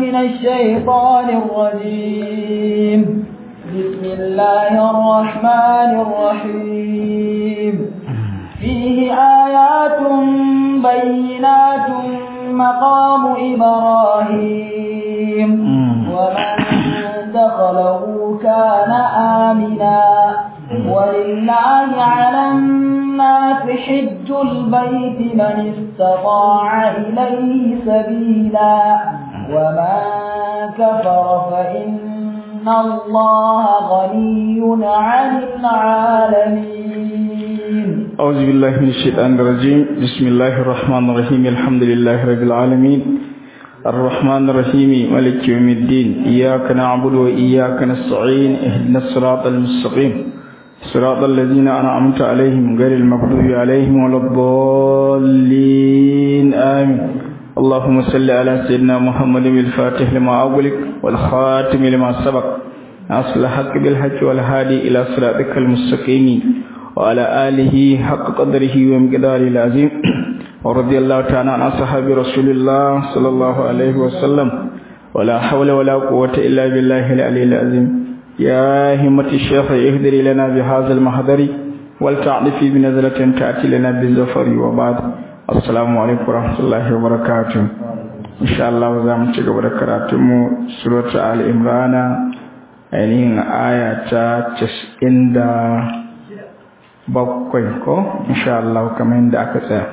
من الشيطان الرجيم بسم الله الرحمن الرحيم فيه آيات بينات مقام إبراهيم ومن دخله كان آمنا ولله على الناس حج البيت من استطاع إليه سبيلا ومن كفر فإن الله غني عن العالمين أعوذ بالله من الشيطان الرجيم بسم الله الرحمن الرحيم الحمد لله رب العالمين الرحمن الرحيم مالك يوم الدين إياك نعبد وإياك نستعين اهدنا الصراط المستقيم صراط الذين أنعمت عليهم غير المغضوب عليهم ولا الضالين آمين اللهم صل على سيدنا محمد الفاتح لما أغلق والخاتم لما سبق أصل الحق بالحق والهادي إلى صراطك المستقيم وعلى آله حق قدره ومقداره العظيم ورضي الله تعالى عن أصحاب رسول الله صلى الله عليه وسلم ولا حول ولا قوة إلا بالله العلي العظيم يا همة الشيخ اهدري لنا بهذا المحضر ولتعرفي بنزلة تأتي لنا بالزفر وبعد السلام عليكم ورحمة الله وبركاته إن شاء الله za mu ci gaba da karatunmu suratu al-imrana ainihin aya ta casa'in da bakwai ko insha Allah kamar yadda aka tsaya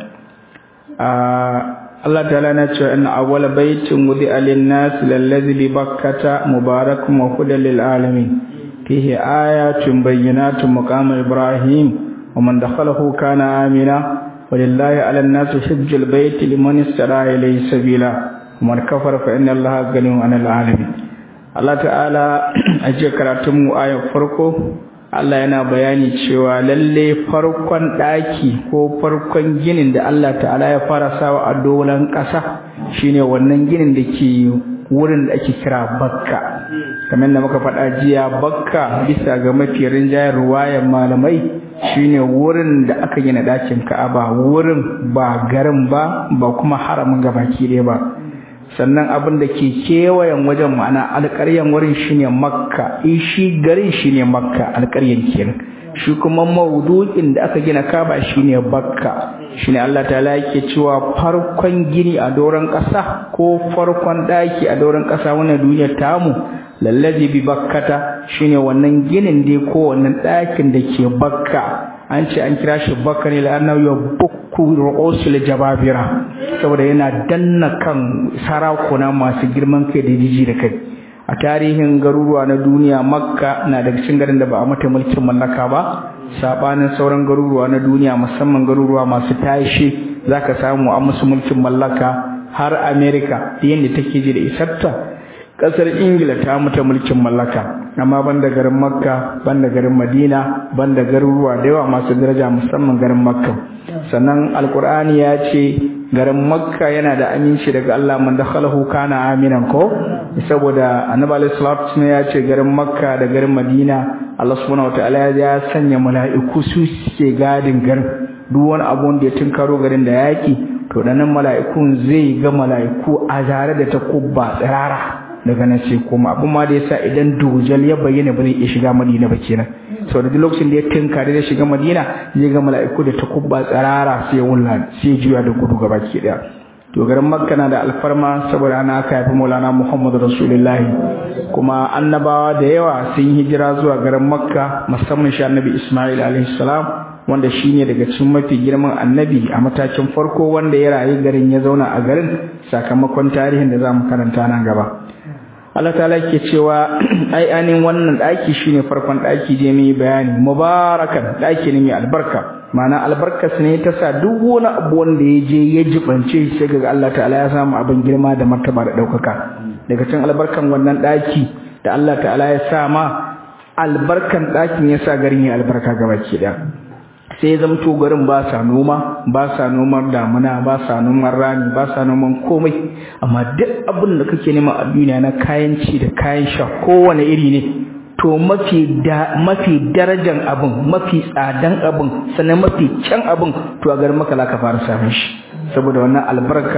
Allah ta'ala na ce inna awwala baitin wudi alin-nas lallazi bi bakkata mubarakun wa hudan lil alamin fihi ayatun bayyinatun maqam ibrahim wa man dakhalahu kana amina walillahi 'alan nas hajjul baiti liman istara ilayhi sabila wa man kafara fa inna allaha ghaniyun 'anil alamin Allah ta'ala aje karatun mu ayar farko Allah yana bayani cewa lalle farkon ɗaki ko farkon ginin da Allah ta'ala ya fara sawa a dolan ƙasa shine wannan ginin da ke wurin da ake kira bakka kamar da muka faɗa jiya bakka bisa ga mafi rinjayen ruwayan malamai shine wurin da aka gina ɗakin ka'aba wurin ba garin ba ba kuma haramin gabaki ɗaya ba sannan abin da ke kewayen wajen ma'ana alƙaryan wurin shine makka in shi garin shine makka alƙaryan kenan shi kuma maudu'in da aka gina kaba shine bakka shine Allah ta'ala yake cewa farkon gini a doron ƙasa ko farkon ɗaki a doron ƙasa wannan duniyar tamu lallazi bi bakkata shine wannan ginin dai ko wannan ɗakin da ke bakka an ce an kira shi bakka ne la'annahu yabukku ru'usul jababira saboda yana danna kan sarakuna masu girman kai da jiji da kai a tarihin garuruwa na duniya makka na daga cikin garin da ba a mata mulkin mallaka ba sabanin sauran garuruwa na duniya musamman garuruwa masu tashi zaka samu a musu mulkin mallaka har america yadda take ji da isarta kasar ingila ta mata mulkin mallaka amma banda garin makka banda garin madina banda garuruwa da yawa masu daraja musamman garin makka sannan alkur'ani ya ce garin makka yana da aminci daga Allah man dakhalahu kana aminan ko saboda annabi alaihi salatu ya ce garin makka da garin madina Allah subhanahu wataala ya sanya mala'iku su suke gadin garin duk wani abu wanda ya tunkaro garin da yaki to danan mala'ikun zai ga mala'iku a zare da takubba tsirara daga nan sai kuma abin ma da yasa idan dujal ya bayyana ba zai iya shiga madina ba kenan sau da duk lokacin da ya tinkare da shiga madina zai ga mala'iku da takubba tsarara sai ya wulla sai juya da gudu gaba ke daya to garin makka na da alfarma saboda ana aka haifi maulana muhammadu rasulullahi kuma annabawa da yawa sun hijira zuwa garin makka musamman shi annabi ismail alaihi salam wanda shine daga cikin mafi girman annabi a matakin farko wanda ya rayu garin ya zauna a garin sakamakon tarihin da za mu karanta nan gaba Allah ta'ala ke cewa ai anin wannan daki shine farkon daki je mai bayani mubarakan daki ne mai albarka ma'ana albarkas ne ta sa duk wani abu wanda ya je ya jibance sai ga Allah ta'ala ya samu abin girma da martaba da daukaka daga cikin albarkan wannan daki da Allah ta'ala ya sa ma albarkan dakin ya sa garin ya albarka gabaki daya sai zamto garin ba sa noma ba sa noman damuna ba sa noman rani ba sa noman komai amma duk abin da kake nema a duniya na kayan ci da kayan sha kowane iri ne to mafi da mafi darajan abin mafi tsadan abin sannan mafi can abin to a garin maka ka fara samun shi saboda wannan albarka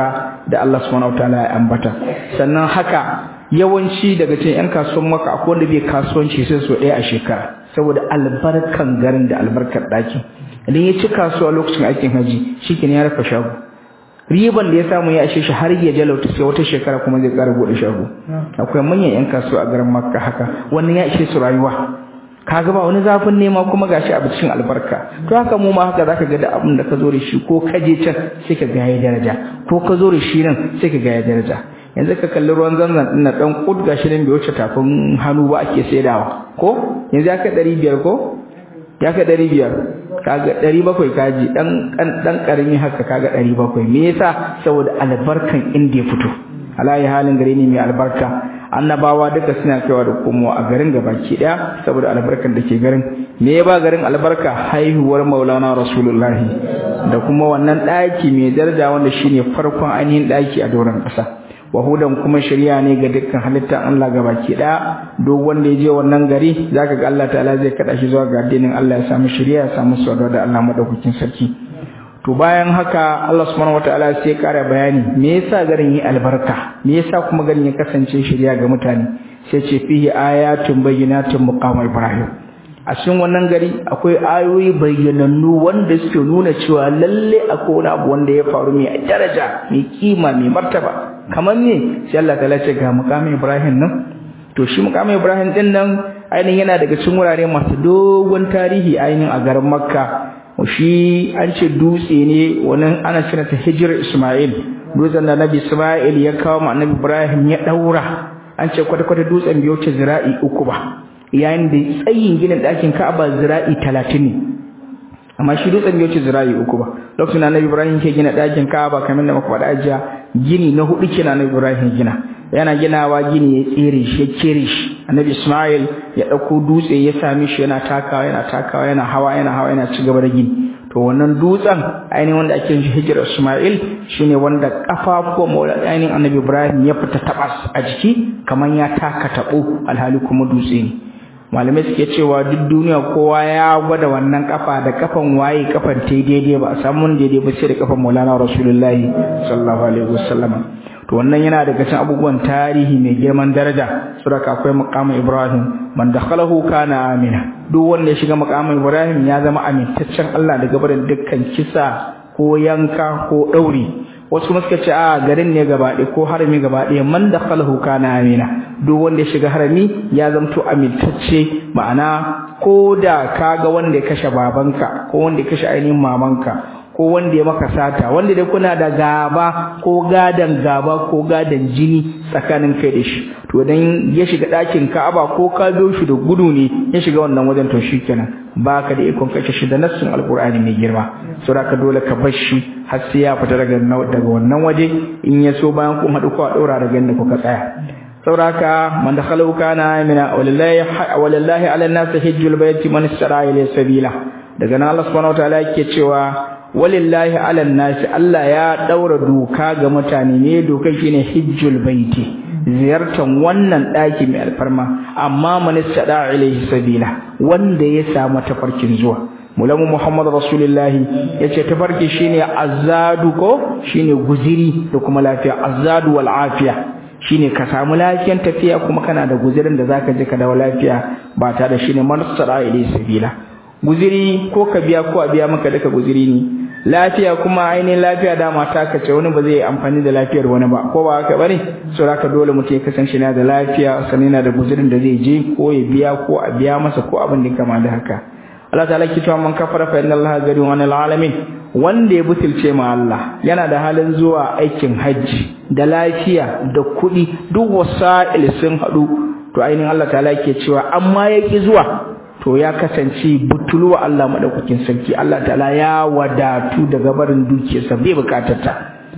da Allah subhanahu wataala ya ambata sannan haka yawanci daga cikin yan kasuwan maka akwai wanda bai kasuwanci sai so ɗaya a shekara saboda albarkan garin da albarkar ɗakin idan ya ci kasuwa lokacin aikin haji shikenan ya rufe shago riban da ya samu ya ishe shi har ya jalauta sai wata shekara kuma zai ƙara buɗe shago akwai manyan yan kasuwa a garin makka haka wannan ya ishe su rayuwa kaga ba wani zafin nema kuma gashi a cikin albarka to haka mu ma haka zaka ga da abin da ka zo da shi ko ka je can sai ka ga ya daraja ko ka zo da shi nan sai ka ga ya daraja yanzu ka kalli ruwan zanzan din dan kud gashi nan bai wuce tafin hannu ba ake saidawa ko yanzu ya kai 500 ko ya kai 500 kaga 700 kaji dan dan karami haka kaga 700 me yasa saboda albarkan inda ya fito alayi halin gare ne mai albarka annabawa duka suna kaiwa da komowa a garin gabaki daya saboda albarkar da ke garin me ya ba garin albarka haihuwar maulana rasulullahi da kuma wannan daki mai daraja wanda shine farkon ainihin daki a doron kasa wahudan kuma shari'a ne ga dukkan halittar Allah gabaki daya duk wanda ya je wannan gari zaka ga Allah ta'ala zai kada shi zuwa ga addinin Allah ya samu shari'a ya samu saduwa da Allah madaukakin sarki to bayan haka Allah subhanahu wataala sai ya kara bayani me yasa garin yi albarka me yasa kuma garin ya kasance shirya ga mutane sai ce fihi ayatun bayyinatun muqam ibrahim a cikin wannan gari akwai ayoyi bayyanannu wanda suke nuna cewa lalle akwai wani abu wanda ya faru mai daraja mai kima mai martaba kamar ne sai Allah ta ce ga muqam ibrahim nan to shi muqam ibrahim din nan ainihin yana daga cikin wurare masu dogon tarihi ainihin a garin makka shi an ce dutse ne wannan ana cire ta hijir Ismail dutsen da Nabi Ismail ya kawo ma Annabi Ibrahim ya daura an ce kwata kwata dutsen biyo ce zira'i uku ba yayin da tsayin ginin ɗakin Ka'aba zira'i 30 ne amma shi dutsen biyo ce zira'i uku ba lokacin da Annabi Ibrahim ke gina ɗakin Ka'aba kamar da muka faɗa ajiya gini na hudu kenan Annabi Ibrahim gina yana ginawa gini ya tsere shi ya kere shi annabi Ismail ya dauko dutse ya sami shi yana takawa yana takawa yana hawa yana hawa yana ci gaba da gini to wannan dutsen ainihin wanda ake shi hijira Ismail shine wanda kafafuwan maula ainihin annabi Ibrahim ya fita tabas a jiki kamar ya taka tabo alhali kuma dutse ne malamai suke cewa duk duniya kowa ya gwada wannan kafa da kafan waye kafan ta daidai ba a samu daidai ba sai da kafan Maulana Rasulullahi sallallahu alaihi wasallam to wannan yana daga cikin abubuwan tarihi mai girman daraja saboda akwai maqamin Ibrahim man dakhalahu kana amina duk wanda ya shiga maqamin Ibrahim ya zama amintaccen Allah daga barin dukkan kisa ko yanka ko dauri wasu kuma suka ce a garin ne gaba ɗaya ko harami gaba ɗaya man dakhalahu kana amina duk wanda ya shiga harami ya zamto amintacce ma'ana ko da kaga wanda ya kashe babanka ko wanda ya kashe ainihin mamanka ko wanda ya maka sata wanda dai kuna da gaba ko gadan gaba ko gadan jini tsakanin kai da shi to dan ya shiga ɗakin Ka'aba ko ka biyo shi da gudu ne ya shiga wannan wajen to shikenan baka da ikon kashe shi da nassin alqur'ani mai girma saboda ka dole ka bar shi har sai ya fita daga daga wannan waje in ya so bayan kun haɗu ko a ɗora daga inda kuka tsaya sauraka man dakhalu kana amina walillahi walillahi ala an-nas hajjul bayti man istara ila sabila daga nan Allah subhanahu wataala yake cewa walillahi ala nasi Allah ya daura doka ga mutane ne dokan shine hijjul baiti ziyartan wannan daki mai alfarma amma man istada ilaihi sabila wanda ya samu tafarkin zuwa mulamu muhammad rasulullahi yace tafarki shine azadu ko shine guziri da kuma lafiya azadu wal afiya shine ka samu lafiyan tafiya kuma kana da guzirin da zaka je ka dawo lafiya ba tare da shine man istada ilaihi sabila guziri ko ka biya ko a biya maka duka guziri ne lafiya kuma ainihin lafiya dama ta kace wani ba zai amfani da lafiyar wani ba ko ba haka bane so haka dole mutum ya kasance na da lafiya sannan yana da guzirin da zai je ko ya biya ko a biya masa ko abin da kama da haka Allah ta'ala ki cewa man kafara fa inna Allaha ghaniyun 'anil 'alamin wanda ya butulce ma Allah yana da halin zuwa aikin hajji da lafiya da kuɗi duk wasa'il sun haɗu to ainihin Allah ta'ala ke cewa amma yaki zuwa to ya kasance butulwa Allah madaukakin sarki Allah ta'ala ya wadatu daga barin dukiyarsa bai bukatar ta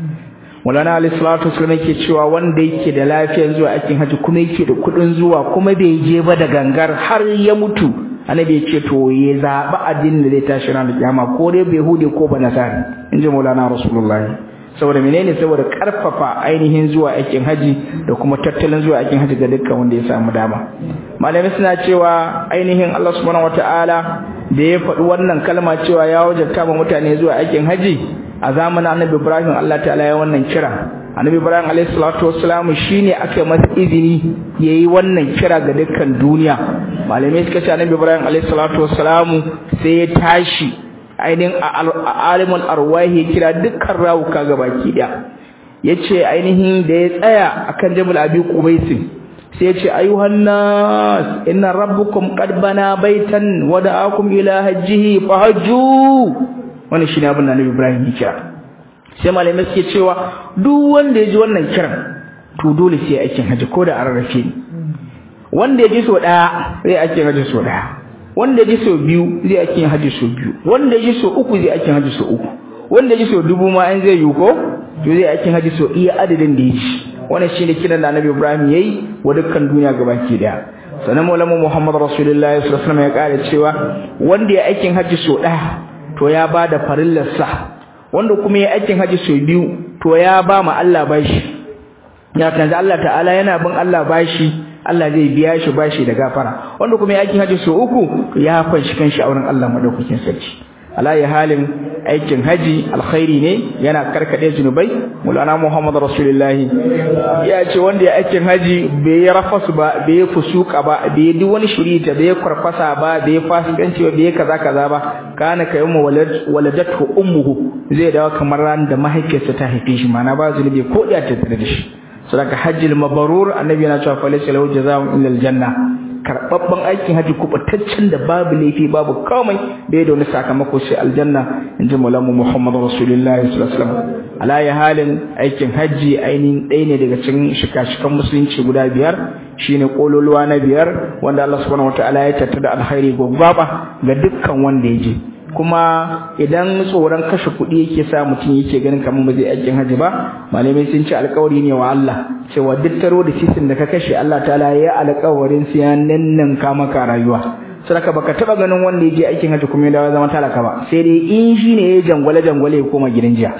Maulana Ali salatu wasallam yake cewa wanda yake da lafiyar zuwa aikin haji kuma yake da kudin zuwa kuma bai je ba da gangar har ya mutu annabi ya ce to ya zaba addinin da zai tashi ranar kiyama ko dai bai hude ko ba nasari inji Maulana Rasulullahi saboda menene saboda karfafa ainihin zuwa aikin haji da kuma tattalin zuwa aikin haji ga dukkan wanda ya samu dama malamai suna cewa ainihin Allah subhanahu wataala da ya faɗi wannan kalma cewa ya wajabta ma mutane zuwa aikin haji a zamanin Annabi Ibrahim Allah ta'ala ya wannan kira annabi ibrahim alayhi salatu wassalam shine aka masa izini yayi wannan kira ga dukkan duniya malamai suka ce annabi ibrahim alayhi salatu wassalam sai ya tashi ainihin alimul arwahi kira dukkan rawuka gabaki daya yace ainihin da ya tsaya akan jabal abi qubaisin sai yace ayuhan nas inna rabbukum qad bana baitan wa da'akum ila hajjihi fahajju wannan shine abin da annabi ibrahim ya kira sai malamai suke cewa duk wanda ya ji wannan kiran to dole sai aikin haji ko da ararrafe ne wanda ya ji so daya zai aikin haji so daya wanda ya ji so biyu zai aikin haji so biyu wanda ya ji so uku zai aikin haji so uku wanda ya ji so dubu ma an zai yi ko to zai aikin haji so iya adadin da ya ji wannan shine kiran da Annabi Ibrahim yayi wa dukkan duniya gabaki daya sanan maulana Muhammad Rasulullahi sallallahu alaihi wasallam ya kare cewa wanda ya aikin haji so daya to ya bada farillar sa wanda kuma ya aikin haji so biyu to ya ba ma Allah bashi ya kanza Allah ta'ala yana bin Allah bashi Allah zai biya shi bashi da gafara wanda kuma ya aikin haji so uku ya fanshi kanshi a wurin Allah madaukakin sarki alayi halin aikin haji alkhairi ne yana karkade zunubai mulana Muhammad rasulullahi ya ce wanda ya aikin haji bai yi rafasu ba bai yi fusuka ba bai yi duk wani shirita bai yi kwarkwasa ba bai yi fasikanci ba bai yi kaza kaza ba kana ka yamma waladatu ummuhu zai dawo kamar ran da mahaifiyarsa ta haife shi mana ba zunubi ko da ta tare da shi sadaka hajjil mabrur annabi yana cewa fa laysa lahu jazaa'un illa aljanna karbabban aikin haji kubataccen da babu laifi babu komai bai da wani sakamako sai aljanna inji mulamu muhammad rasulullahi sallallahu alaihi wasallam ala ya halin aikin haji ainihin ɗaya ne daga cikin shika-shikan musulunci guda biyar shine kololuwa na biyar wanda Allah subhanahu wataala ya tattara alkhairi gwaggwaba ga dukkan wanda ya je kuma idan tsoron kashe kuɗi yake sa mutum yake ganin kamar ba zai aikin haji ba malamai sun ce alƙawari ne wa Allah cewa duk taro da sisin da ka kashe Allah ta'ala ya alƙawarin su ya nannan ka maka rayuwa saboda baka taba ganin wanda ya je aikin haji kuma ya dawo zama talaka ba sai dai in shi ne ya jangwale jangwale ya koma gidan jiya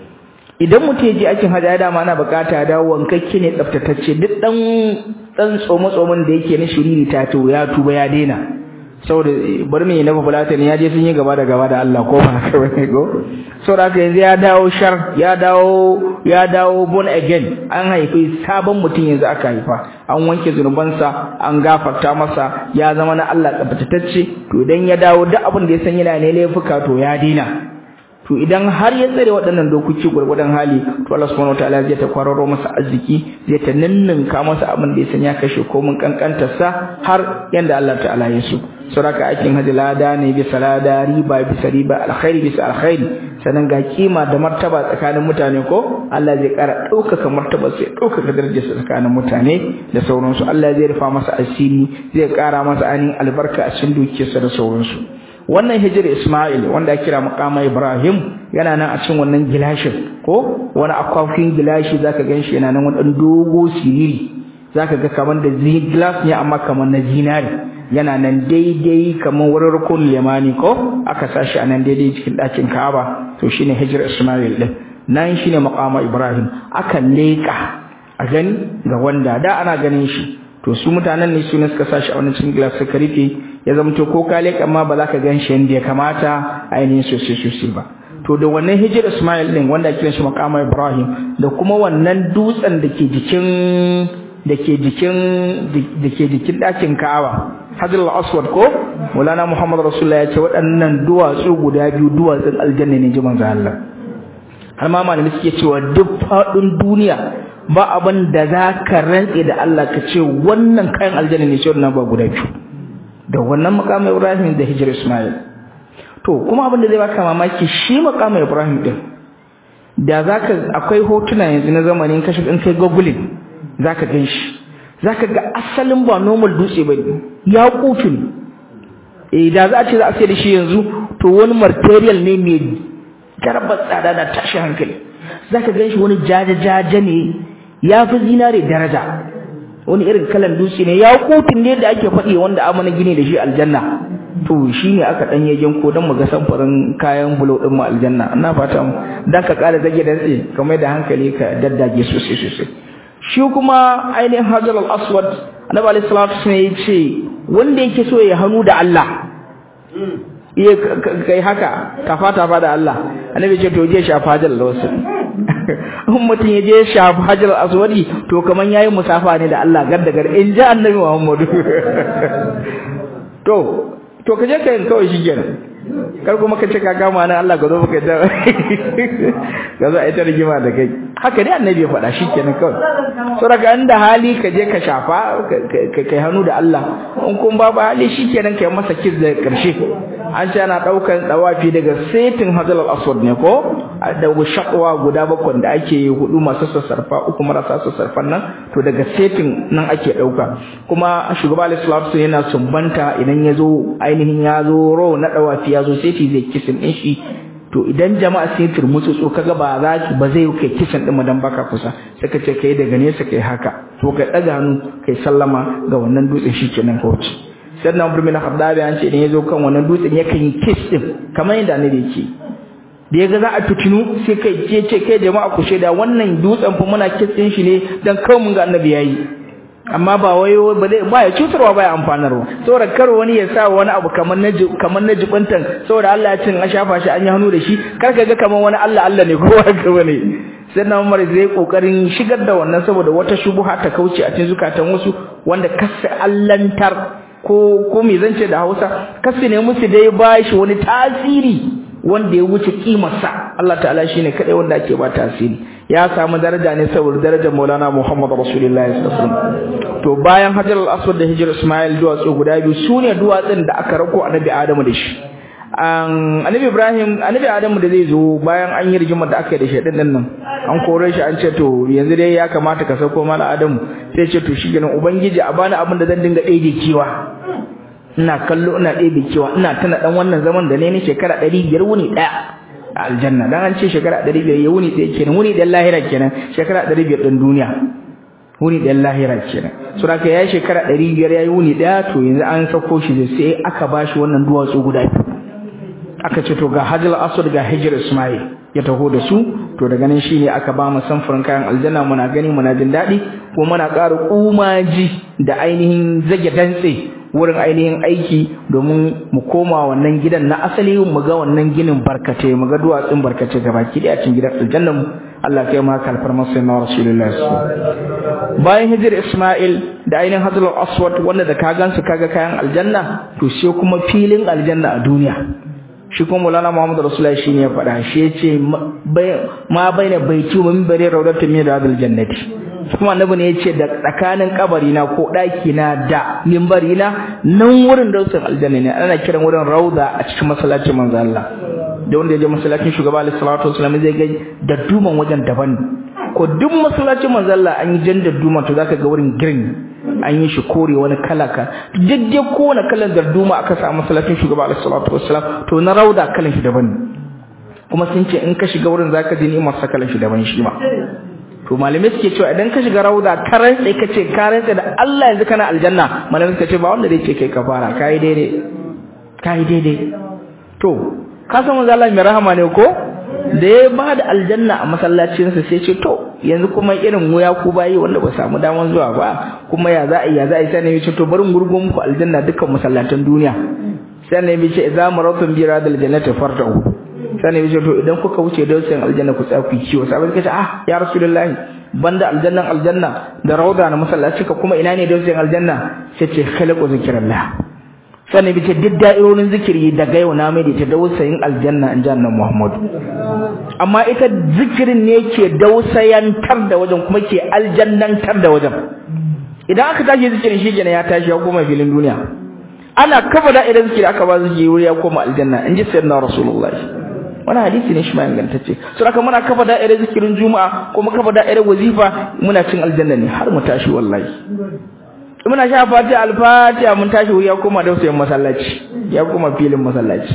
idan mutum ya je aikin haji ya dama ana bukata ya dawo wankakke ne tsaftatacce duk dan dan tsomo tsomon da yake na shiriri ta to ya tuba ya daina saboda bari mai nafa fulata ne ya je sun yi gaba da gaba da Allah ko ba haka bane ko saboda haka yanzu ya dawo shar ya dawo ya dawo born again an haifi sabon mutum yanzu aka haifa an wanke zunubansa an gafarta masa ya zama na Allah tsaftatacce to idan ya dawo duk abin da ya san yana ne laifuka to ya dina to idan har ya tsare waɗannan dokoki gurgurdan hali to Allah subhanahu wataala zai ta kwararo masa arziki zai ta ninninka masa abin da ya san ya kashe komin kankantar sa har yanda Allah ta'ala ya so saboda aikin hajji lada ne bisa lada riba bisa riba alkhairi bisa alkhairi sannan ga kima da martaba tsakanin mutane ko Allah zai ƙara ɗaukaka martaba sai ɗaukaka darajarsa tsakanin mutane da sauransu Allah zai rufa masa asiri zai ƙara masa ainihin albarka a cikin dukiyarsa da sauransu wannan hijir Ismail wanda ake kira maqama Ibrahim yana nan a cikin wannan gilashin ko wani akwafin gilashi zaka ganshi yana nan wani dogo siriri zaka ga kaman da glass ne amma kaman na zinari yana nan daidai kamar wurin rukun limani ko aka sashi a nan daidai cikin ɗakin Ka'aba to shine hijir Ismail din nan shine maqama Ibrahim aka leka a gani ga wanda da ana ganin shi to su mutanen ne su ne suka sashi a wannan cikin glass suka rufe ya zama to ko ka leka ma ba za ka gan shi yadda ya kamata ainihin sosai sosai ba to da wannan hijir Ismail din wanda ake kiran shi maqama Ibrahim da kuma wannan dutsen da ke jikin da ke jikin da ke jikin ɗakin Ka'aba Hajar al-Aswad ko Maulana Muhammad Rasulullah ya ce waɗannan duwatsu guda biyu duwatsun aljanna ne jiman ga Allah har ma malami suke cewa duk faɗin duniya ba abin da za ka rantse da Allah ka ce wannan kayan aljanna ne ce wannan ba guda biyu da wannan makamin Ibrahim da Hijr Ismail to kuma abin da zai baka mamaki shi makamin Ibrahim din da zaka akwai hotuna yanzu na zamanin kashi in kai googling zaka gan shi zaka ga asalin ba normal dutse bane ya kufin eh da za a ce za a sai da shi yanzu to wani material ne mai garbar tsada da tashi hankali zaka gan shi wani jaja-jaja ne ya fi zinare daraja wani irin kalan dutse ne ya kofin ne da ake faɗi wanda amana gini da shi aljanna to shi ne aka ɗan yagen ko don mu ga samfurin kayan bulo ɗin mu aljanna ina fata mu dan ka ƙara zage dantse kamar da hankali ka daddage sosai sosai shi kuma ainihin hajar al-aswad annabi alaihi salatu wasallam ya ce wanda yake so ya hannu da Allah iya kai haka ka fata fa da Allah annabi ce to je shafa hajar al-aswad in mutum ya je shafi hajar aswadi to kaman yayi musafa ne da Allah gar da gar in ji annabi Muhammadu to to kaje kai kawai shi kenan kar kuma ka ce ka kama nan Allah ka zo baka da ka zo a ita rigima da kai haka dai annabi ya faɗa shi kenan kawai so daga inda hali ka je ka shafa ka kai hannu da Allah in kun babu hali shi kenan kai masa kiss da karshe an ce ana daukan dawafi daga setin hadal aswad ne ko da shakwa guda bakwai da ake yi hudu masu sassarfa uku marasa sassarfan nan to daga setin nan ake dauka kuma shugaba alaihi salatu yana sumbanta idan ya zo ainihin ya zo ro na dawafi ya zo seti zai kisin din shi to idan jama'a sai turmutsu so kaga ba za ki ba zai kai kisan din madan baka kusa sai ka ce kai daga nesa kai haka to kai daga hannu kai sallama ga wannan dutsen shikenan ka wuce sannan Umar bin Khattab an ce idan yazo kan wannan dutsen yakan yi kiss din kamar yadda annabi yake da yaga za a tutunu sai kai ce ce kai jama'a ku sheda wannan dutsen fa muna kiss din shi ne dan kawai mun ga annabi yayi amma ba wai ba dai ba ya cutarwa ba ya amfanarwa saboda kar wani ya sa wani abu kamar na kamar na jibantan saboda Allah ya cin a shafa shi an yi hannu da shi kar ka ga kamar wani Allah Allah ne kowa ka bane sai na Umar zai kokarin shigar da wannan saboda wata shubuha ta kauce a cikin zukatan wasu wanda kasa allantar ko ko me zance da Hausa kasu ne musu dai bashi wani tasiri wanda ya wuce kimarsa Allah ta'ala shine kadai wanda ake ba tasiri ya samu daraja ne saboda darajar Maulana Muhammad Rasulullahi sallallahu alaihi wasallam to bayan Hajar al-Aswad da Hijr Ismail duwatsu guda biyu sune duwatsun da aka rako Annabi Adamu da shi an Annabi Ibrahim Annabi Adamu da zai zo bayan an yi rigimar da aka yi da shedin din nan an kore shi an ce to yanzu dai ya kamata ka sauko mala Adamu sai ce to shi ganin ubangiji a bani abin da zan dinga daide kiwa ina kallo ina ɗebe kewa ina tana dan wannan zaman da ne ni shekara 500 wuni daya a aljanna dan an ce shekara 500 ya wuni daya kenan wuni dan lahira kenan shekara 500 din duniya wuni dan lahira kenan so da yayi shekara 500 yayi wuni daya to yanzu an sako shi sai aka bashi wannan duwatsu guda biyu aka ce to ga Hajjal Aswad ga Hijr Ismail ya taho da su to daga nan shine aka ba mu samfurin kayan aljanna muna gani muna jin daɗi ko muna ƙara kumaji da ainihin zage dantse wurin ainihin aiki domin mu koma wannan gidan na asali mu ga wannan ginin barkate mu ga duwatsun barkate gaba ki da cikin gidan aljannan mu Allah kai ma kalfar masa na Rasulullah bayan hijir Ismail da ainihin Hajar Aswad wanda da ka gansu kaga kayan aljanna to sai kuma filin aljanna a duniya shi kuma Maulana Muhammad Rasulullah shine ya faɗa shi yace ma baina baiti wa minbari rawdatun min riyadil jannati kuma annabi ne yace da tsakanin kabari na ko daki na da minbari na nan wurin dausin aljanna ne ana kiran wurin rauda a cikin masallacin manzo Allah da wanda ya je masallacin shugaba alaihi salatu wasallam zai ga da duman wajen daban ko duk masallacin manzo Allah an yi jan da duma to zaka ga wurin green an yi shi kore wani kala ka duk dai kowane kalan darduma aka samu masallacin shugaba alaihi salatu wasallam to na rauda kalan shi daban kuma sun ce in ka shiga wurin zaka ji ni'imar sa kalan shi daban shi ma to malamai suke cewa idan ka shiga rauda ka rantsa ka ce ka rantsa da Allah yanzu kana aljanna malamai suka ce ba wanda zai ce kai kafara kai daidai kai daidai to ka san manzo Allah mai rahama ne ko da ya ba da aljanna a masallacinsa sai ce to yanzu kuma irin mu ya ku bayi wanda ba samu daman zuwa ba kuma ya za a yi ya za a yi sai ne ce to bari gurgo muku aljanna dukkan masallatan duniya sai ne ya ce idza maratum bi radil jannati fartau sai ne ya ce to idan kuka wuce da wasan aljanna ku tsaya ku ciwo sai ka ce ah ya rasulullahi banda aljannan aljanna da rauda na masallaci ka kuma ina ne da wasan aljanna sai ce khalaqu zikrullah sannan bi ce duk da'irorin zikiri daga yau na mai da ta dausayin aljanna in jannan Muhammadu amma ita zikirin ne ke dausayantar da wajen kuma ke aljannantar da wajen idan aka tashi zikirin shi kenan ya tashi ya koma filin duniya ana kafa da'irar zikiri aka ba zikiri wuri ya koma aljanna in ji sayyidina rasulullahi wani hadisi ne shi ma ingantacce so haka muna kafa da'irar zikirin juma'a kuma kafa da'irar wazifa muna cin aljanna ne har mu tashi wallahi muna sha fatiha al-fatiha mun tashi wuri ya koma dausayin masallaci ya koma filin masallaci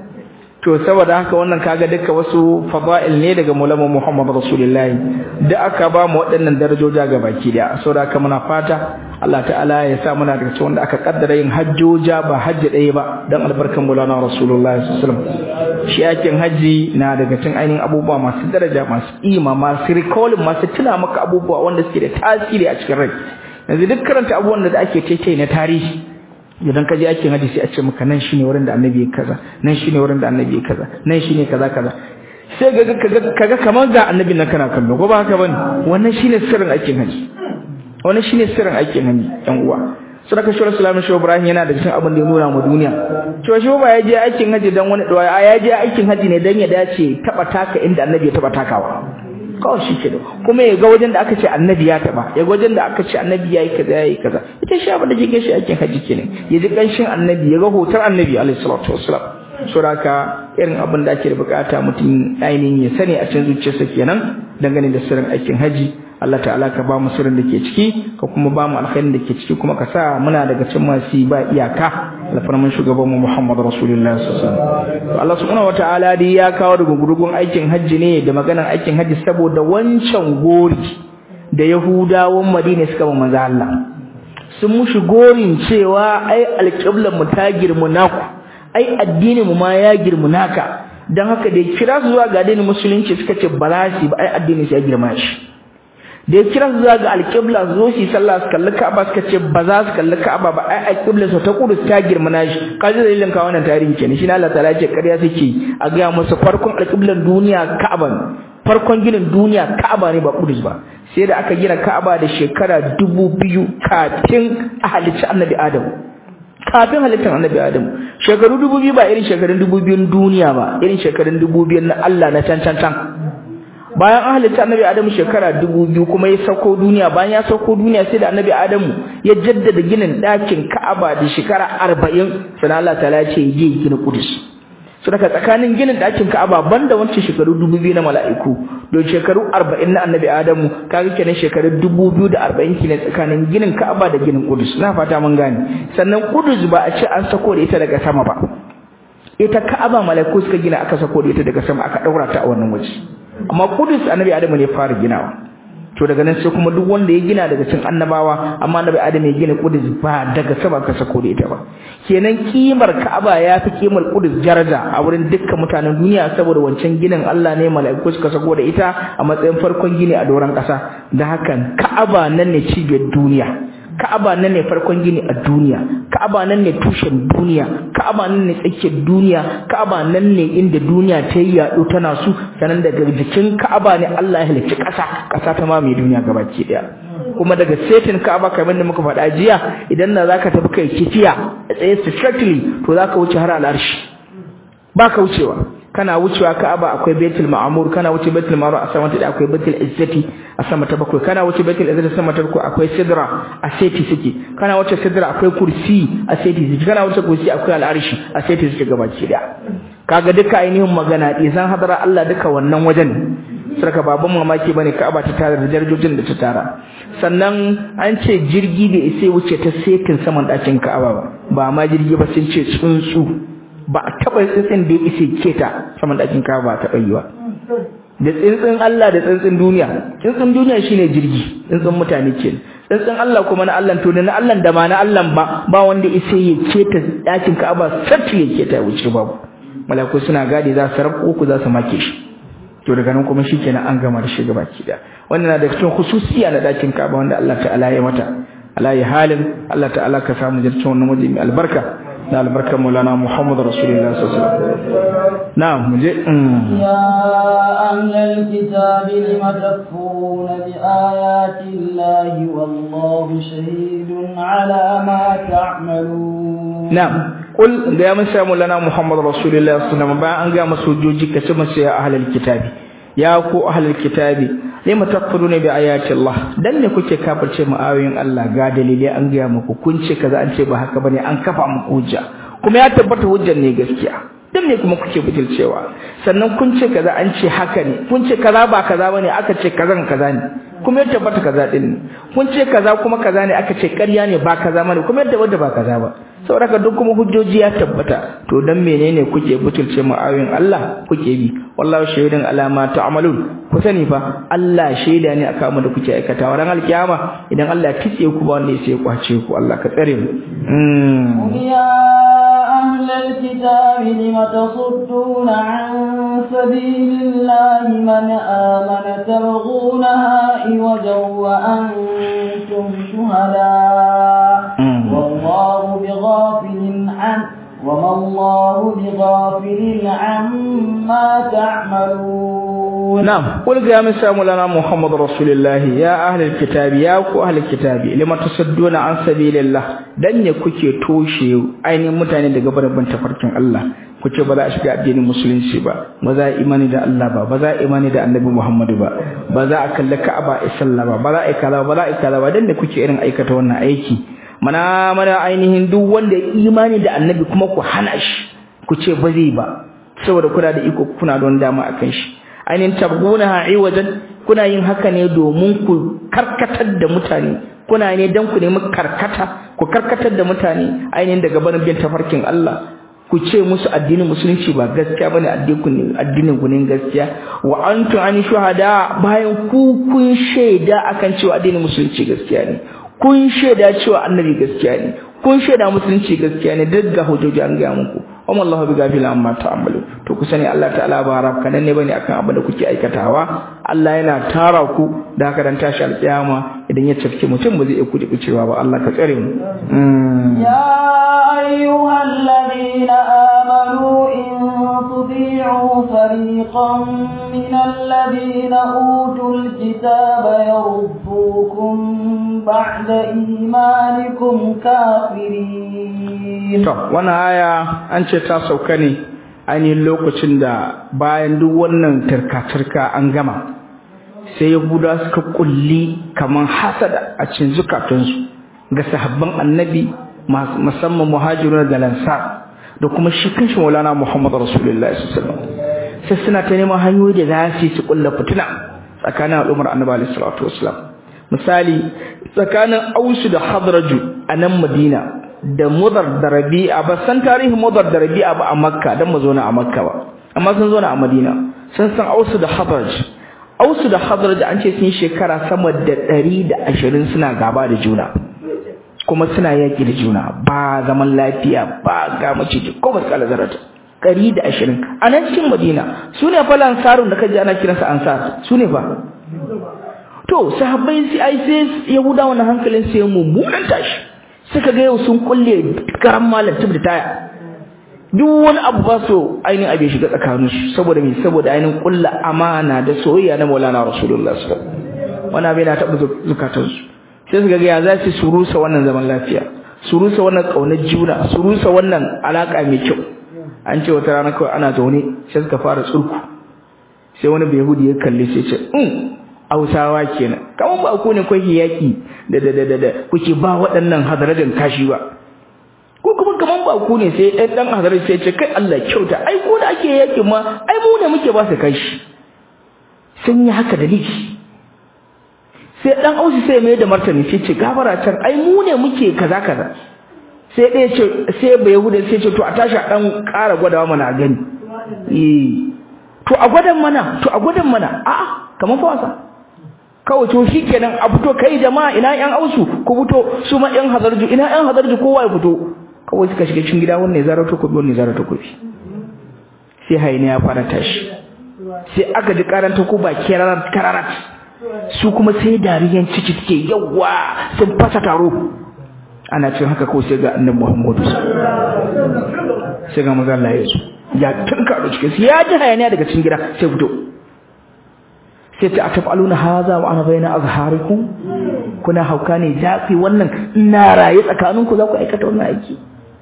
to saboda haka wannan kaga duka wasu fada'il ne daga mulama Muhammad Rasulullahi da aka ba mu waɗannan darajoja ga baki da saboda haka muna fata Allah ta'ala ya sa muna daga cikin wanda aka kaddara yin hajjoja ba hajji ɗaya ba dan albarkan mulana Rasulullahi sallallahu alaihi wasallam shi yakin haji na daga cikin ainihin abubuwa masu daraja masu ima masu recalling masu tuna maka abubuwa wanda suke da tasiri a cikin rai yanzu duk karanta abubuwan da ake teke na tarihi idan ka je ake hadisi a ce maka nan shine wurin da annabi ya kaza nan shine wurin da annabi ya kaza nan shine kaza kaza sai ga kaga kamar ga annabin nan kana kallo ko ba haka bane wannan shine sirrin aikin haji wannan shine sirrin aikin haji yan uwa sadaka shi Rasulullahi shi Ibrahim yana da cikin abin da ya nuna mu duniya cewa shi ba ya je aikin haji dan wani dawa ya je aikin haji ne dan ya dace taba taka inda annabi ya taba takawa kawai shi ke kuma ya ga wajen da aka ce annabi ya taba ya ga wajen da aka ce annabi ya yi kaza ya yi kaza ita shi abin da ke shi aikin haji kenan ya ji kanshin annabi ya ga hotar annabi alaihi salatu wassalam suraka irin abin da ake da bukata mutum ainihin ya sani a cikin zuciyarsa kenan dangane da sirrin aikin haji Allah ta'ala ka ba mu sirrin da ke ciki ka kuma ba mu alkhairin da ke ciki kuma ka sa muna daga cikin masu ba iyaka alfarman shugaban mu Muhammad Rasulullahi sallallahu alaihi wasallam Allah subhanahu wataala dai ya kawo daga gurgun aikin haji ne da maganar aikin haji saboda wancan gori da Yahudawan Madina suka ba manzo Allah sun mushi gorin cewa ai alqiblan mu ta girmu naku ai addinin mu ma ya girmu naka dan haka da kira su zuwa ga addinin musulunci suka ce ba za su ba ai addinin ya girma shi da ya kira su zuwa ga alƙibla su zo shi sallah su kalli Ka'aba suka ce ba za su kalli Ka'aba ba ai alƙibla su ta kudu ta girma nashi kaji dalilin ka wannan tarihi kenan shi Allah ta'ala ce ƙarya suke a ga musu farkon alƙiblan duniya Ka'aba farkon ginin duniya Ka'aba ne ba Kudus ba sai da aka gina Ka'aba da shekara dubu biyu kafin a halicci Annabi Adam kafin halittar Annabi Adam shekaru dubu biyu ba irin shekarun dubu biyun duniya ba irin shekarun dubu biyun na Allah na can can can bayan an halitta annabi adamu shekara dubu biyu kuma ya sauko duniya bayan ya sauko duniya sai da annabi adamu ya jaddada ginin ɗakin ka'aba da shekara arba'in sannan Allah ta ce ya je gina kudus su daga tsakanin ginin ɗakin ka'aba banda wancan shekaru dubu biyu na mala'iku don shekaru arba'in na annabi adamu kaga kenan shekaru dubu biyu da arba'in kenan tsakanin ginin ka'aba da ginin kudus na fata mun gane sannan kudus ba a ce an sako da ita daga sama ba ita ka'aba mala'iku suka gina aka sako da ita daga sama aka ɗaura ta a wannan waje amma kudus annabi adamu ne fara ginawa to daga nan sai kuma duk wanda ya gina daga cikin annabawa amma annabi adamu ya gina kudus ba daga sama ka sako da ita ba kenan kimar ka'aba ya fi kimar kudus daraja a wurin dukkan mutanen duniya saboda wancan ginin Allah ne mala'iku suka sako da ita a matsayin farkon gini a doron ƙasa da hakan ka'aba nan ne cibiyar duniya Ka'aba nan ne farkon gini a duniya Ka'aba nan ne tushen duniya Ka'aba nan ne tsakiyar duniya Ka'aba nan ne inda duniya ta yi yaɗo tana su sanan daga jikin Ka'aba ne Allah ya halicci ƙasa ƙasa ta mamaye duniya gabaki daya kuma daga setin Ka'aba kamar da muka faɗa jiya idan na zaka tafi kai kifiya a tsaye strictly to zaka wuce har al'arshi baka wucewa kana wucewa Ka'aba akwai Baitul Ma'mur kana wuce Baitul Ma'mur a sama ta akwai Baitul Izzati a sama ta bakwai kana wuce Baitul Izzati a sama ta bakwai akwai Sidra a seti suke kana wuce Sidra akwai kursi a seti suke kana wuce kursi akwai al'arshi a seti suke gabaki da kaga duka ainihin magana idan hadara Allah duka wannan wajen sarka baban mamaki bane Ka'aba ta tara da darajojin da ta tara sannan an ce jirgi da sai wuce ta setin saman dakin Ka'aba ba ba ma jirgi ba sun ce tsuntsu ba a taɓa tsintsin da ya ishe keta saman ɗakin kawa ba a taɓa yi ba da tsintsin Allah da tsintsin duniya tsintsin duniya shine jirgi tsintsin mutane ke tsintsin Allah kuma na Allah to da na Allah da ma na Allah ba ba wanda ishe ya keta ɗakin Ka'aba sarki ya keta wuce babu malaku suna gadi za su rabu uku za su make shi to daga nan kuma shikenan an gama da shi gaba ki da wannan na da cikin khususiya na ɗakin Ka'aba wanda Allah ta'ala ya mata alayi halin Allah ta'ala ka samu jircin wannan waje mai albarka da albarkar maulana Muhammad Rasulullah sallallahu alaihi wasallam na'am muje ya ahlal kitab lima takfuruna bi ayati llahi wallahu shahidun ala ma ta'malun na'am kul ga masa maulana Muhammad Rasulullah sallallahu alaihi wasallam bayan an ga masu joji kace masa ya ahlal kitabi ya ku ahlul kitabi lima takfuruna bi ayati Allah dan ne kuke kafirce mu ayoyin Allah ga dalilai an ga muku kun ce kaza an ce ba haka bane an kafa muku hujja kuma ya tabbata hujjar ne gaskiya dan ne kuma kuke butulcewa sannan kun ce kaza an ce haka ne kun ce kaza ba kaza bane aka ce kazan kaza ne kuma ya tabbata kaza din ne kun ce kaza kuma kaza ne aka ce ƙarya ne ba kaza bane kuma ya tabbata ba kaza ba saboda duk kuma hujjoji ya tabbata to dan menene kuke butulce mu ayoyin Allah kuke bi wallahi shahidun alama ta'malun ku sani fa Allah shaida ne akan mu da kuke aikata ran alkiyama idan Allah ya kitse ku ba wanda sai ya kwace ku Allah ka tsare mu ya ahlal kitabi lima tasudduna an sabilillahi man amana tabghunaha iwajan wa antum shuhada wallahu bighafilin an وما الله بغافل عما ما تعملون نعم قل يا مسا مولانا محمد رسول الله يا أهل الكتاب يا أكو أهل الكتاب لما تصدون عن سبيل الله dan ne kuke toshe ainihin mutane daga barin tafarkin Allah kuce ba za a shiga addinin musulunci ba ba za a imani da Allah ba ba za a imani da Annabi Muhammadu ba ba za a kalli Ka'aba a sallah ba ba za a kaza ba za a kaza ba dan ne kuke irin aikata wannan aiki mana mana ainihin duk wanda ya imani da Annabi kuma ku hana shi ku ce ba zai ba saboda kuna da iko kuna da wani dama akan shi ainihin tabguna wajen kuna yin haka ne domin ku karkatar da mutane kuna ne dan ku nemi karkata ku karkatar da mutane ainihin daga barin bin tafarkin Allah ku ce musu addinin musulunci ba gaskiya bane addinin addinin ku ne gaskiya wa antum an shuhada bayan ku kun shaida akan cewa addinin musulunci gaskiya ne kun shaida cewa annabi gaskiya ne kun shaida musulunci gaskiya ne duk ga hujjoji an ga muku amma Allah bi gafila amma ta'amalu to ku sani Allah ta'ala ba rab kanan ne bane akan abin da kuke aikatawa Allah yana tara ku da haka dan tashi alƙiyama idan ya tafke mutum ba zai iya kudi cewa ba Allah ka tsare mu ya ayyuhal ladina amanu in tuti'u fariqan min alladhina utul kitaba yaruddukum ba'da imanikum kafirin to wannan aya an ce ta sauka ne ainihin lokacin da bayan duk wannan turka-turka an gama sai yahuda suka kulli kaman hasada a cikin zukatunsu ga sahabban annabi musamman muhajirun da lansar da kuma shi kanshi maulana muhammad rasulullahi sallallahu alaihi sai suna ta neman hanyoyi da za su su kulla fitina tsakanin al'ummar annabi alaihi salatu wasallam misali tsakanin ausu da hadraju a nan madina da mudar da rabi'a ba san tarihin mudar da rabi'a ba a makka dan mu zauna a makka ba amma sun zauna a madina sun san ausu da hadraj ausu da hadraj an ce sun shekara sama da 120 suna gaba da juna kuma suna yaki da juna ba zaman lafiya ba ga maciji ko ba kala zarata 120 a nan cikin madina su ne fa lansarun da kaji ana kiransa ansar su ne fa to sahabbai sai ai sai yahudawa na hankalin sai mummunan tashi suka ga yau sun kulle karan malam tub da taya duk wani abu ba so ainihin abin shiga tsakanin su saboda me saboda ainihin kulla amana da soyayya na Maulana Rasulullah sallallahu alaihi wasallam wannan abin na taɓa zukatan su sai suka ga ya za su surusa wannan zaman lafiya surusa wannan kaunar juna surusa wannan alaka mai kyau an ce wata rana kawai ana zaune sai suka fara tsurku sai wani bayahudi ya kalle sai ce um Hausawa kenan kaman ba ku ne kuke yaki da da da da kuke ba waɗannan hadarajin kashi ba ko kuma kaman ba ku ne sai ɗan ɗan hadarar sai ce kai Allah kyauta ai ko da ake yaki ma ai mu ne muke ba su kashi sun yi haka da liki sai ɗan ausi sai mai da martani sai ce gabara can ai mu ne muke kaza kaza sai ɗaya ce sai bai yahuda sai ce to a tashi a ɗan ƙara gwadawa mana gani eh to a gwadan mana to a gwadan mana a'a kamar fa wasa kawai to shikenan a fito kai jama'a ina yan ausu ku fito su ma yan hazarju ina yan hazarju kowa ya fito kawai suka shiga cikin gida wannan zara to kobi wannan zara to kobi sai hayne ya fara tashi sai aka ji karanta ko ba kirarat kararat su kuma sai dariyan ciki take yawa sun fasa taro ana cin haka ko sai ga annabi Muhammadu sai ga manzo Allah ya zo ya tunka da cikin ya ji hayaniya daga cikin gida sai fito sai ta atafaluna haza wa ana bayna azharikum kuna hauka ne zafi wannan ina raye tsakaninku za ku aikata wannan aiki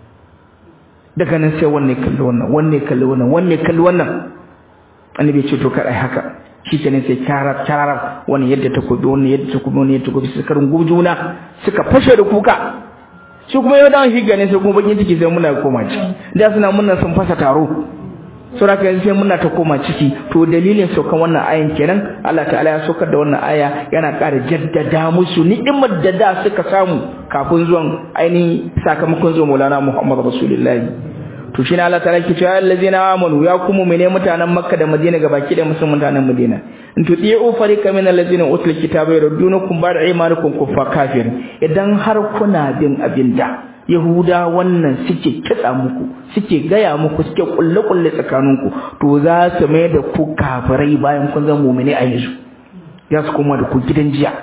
daga nan sai wanne kalli wannan wanne kalli wannan wanne kalli wannan annabi ya ce to kai haka shikenan sai karar kararar wannan yadda ta kubi wannan yadda ta kubi wannan yadda ta kubi suka rungu juna suka fashe da kuka shi kuma yau dan shi gane sai kuma bakin ciki sai muna koma ci da suna munna sun fasa taro sura ka sai muna ta koma ciki to dalilin saukan wannan ayan kenan Allah ta'ala ya saukar da wannan aya yana ƙara jaddada musu ni'imar da da suka samu kafin zuwan ainihin sakamakon zuwan Maulana Muhammad Rasulullahi to shi ne Allah ta'ala ke cewa allazina amanu ya kuma mene mutanen Makka da Madina gabaki da musulman mutanen Madina in tuti'u fariqa min allazina utul kitaba yardunukum ba'da imanikum kuffar kafir idan har kuna bin abinda Yahuda wannan suke kitsa muku suke gaya muku suke kulle kulle tsakaninku to za su mai da ku kafirai bayan kun zama mu'mini a yanzu ya su koma da ku gidan jiya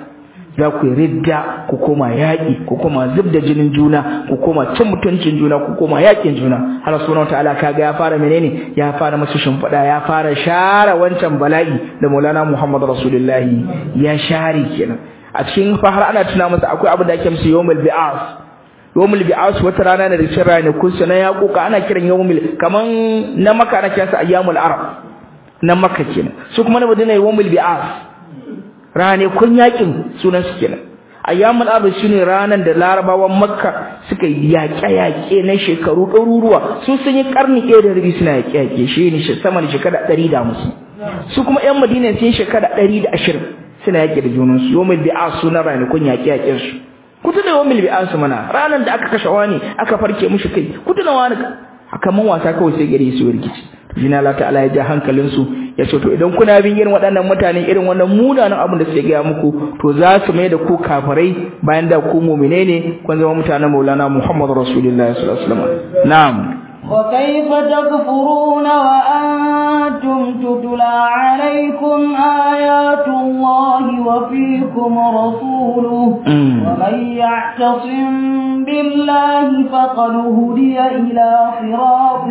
za ku yi ridda ku koma yaƙi ku koma zub da jinin juna ku koma cin mutuncin juna ku koma yaƙin juna Allah subhanahu wataala kaga ya fara menene ya fara masu shimfiɗa ya fara share wancan bala'i da Maulana Muhammad Rasulullahi ya share kenan a cikin fa har ana tuna masa akwai abin da ake musu yawmul bi'as yawmul bi'as wata rana ne da cikin ranakun sa na yaƙuka ana kiran yawmul kaman na maka ana kiransa ayyamul arab na maka kenan su kuma na madina yawmul bi'as ranakun yakin sunan su kenan ayyamul arab shine ranan da larabawan makka suka yaƙe-yaƙe na shekaru ɗaruruwa su sun yi karni ɗaya da rabi suna yaƙe-yaƙe shi ne sama da shekara ɗari da musu su kuma ƴan madina sun yi shekara ɗari da ashirin suna yaƙe da junansu yawmul bi'as sunan ranakun yaƙe-yaƙen su ku tuna yawmul bi'as mana ranan da aka kashe wani aka farke mushi kai ku tuna wani haka man wasa kawai sai gari su rikici jina Allah ta'ala ya ja hankalin su ya ce to idan kuna bin irin waɗannan mutane irin wannan munanan abin da suke gaya muku to za su mai da ku kafirai bayan da ku mu'mine ne kun zama mutanen Maulana Muhammad Rasulullahi sallallahu alaihi wasallam na'am وكيف تكفرون وأنتم تتلى عليكم آيات الله وفيكم رسوله ومن يعتصم بالله فقد هدي إلى صراط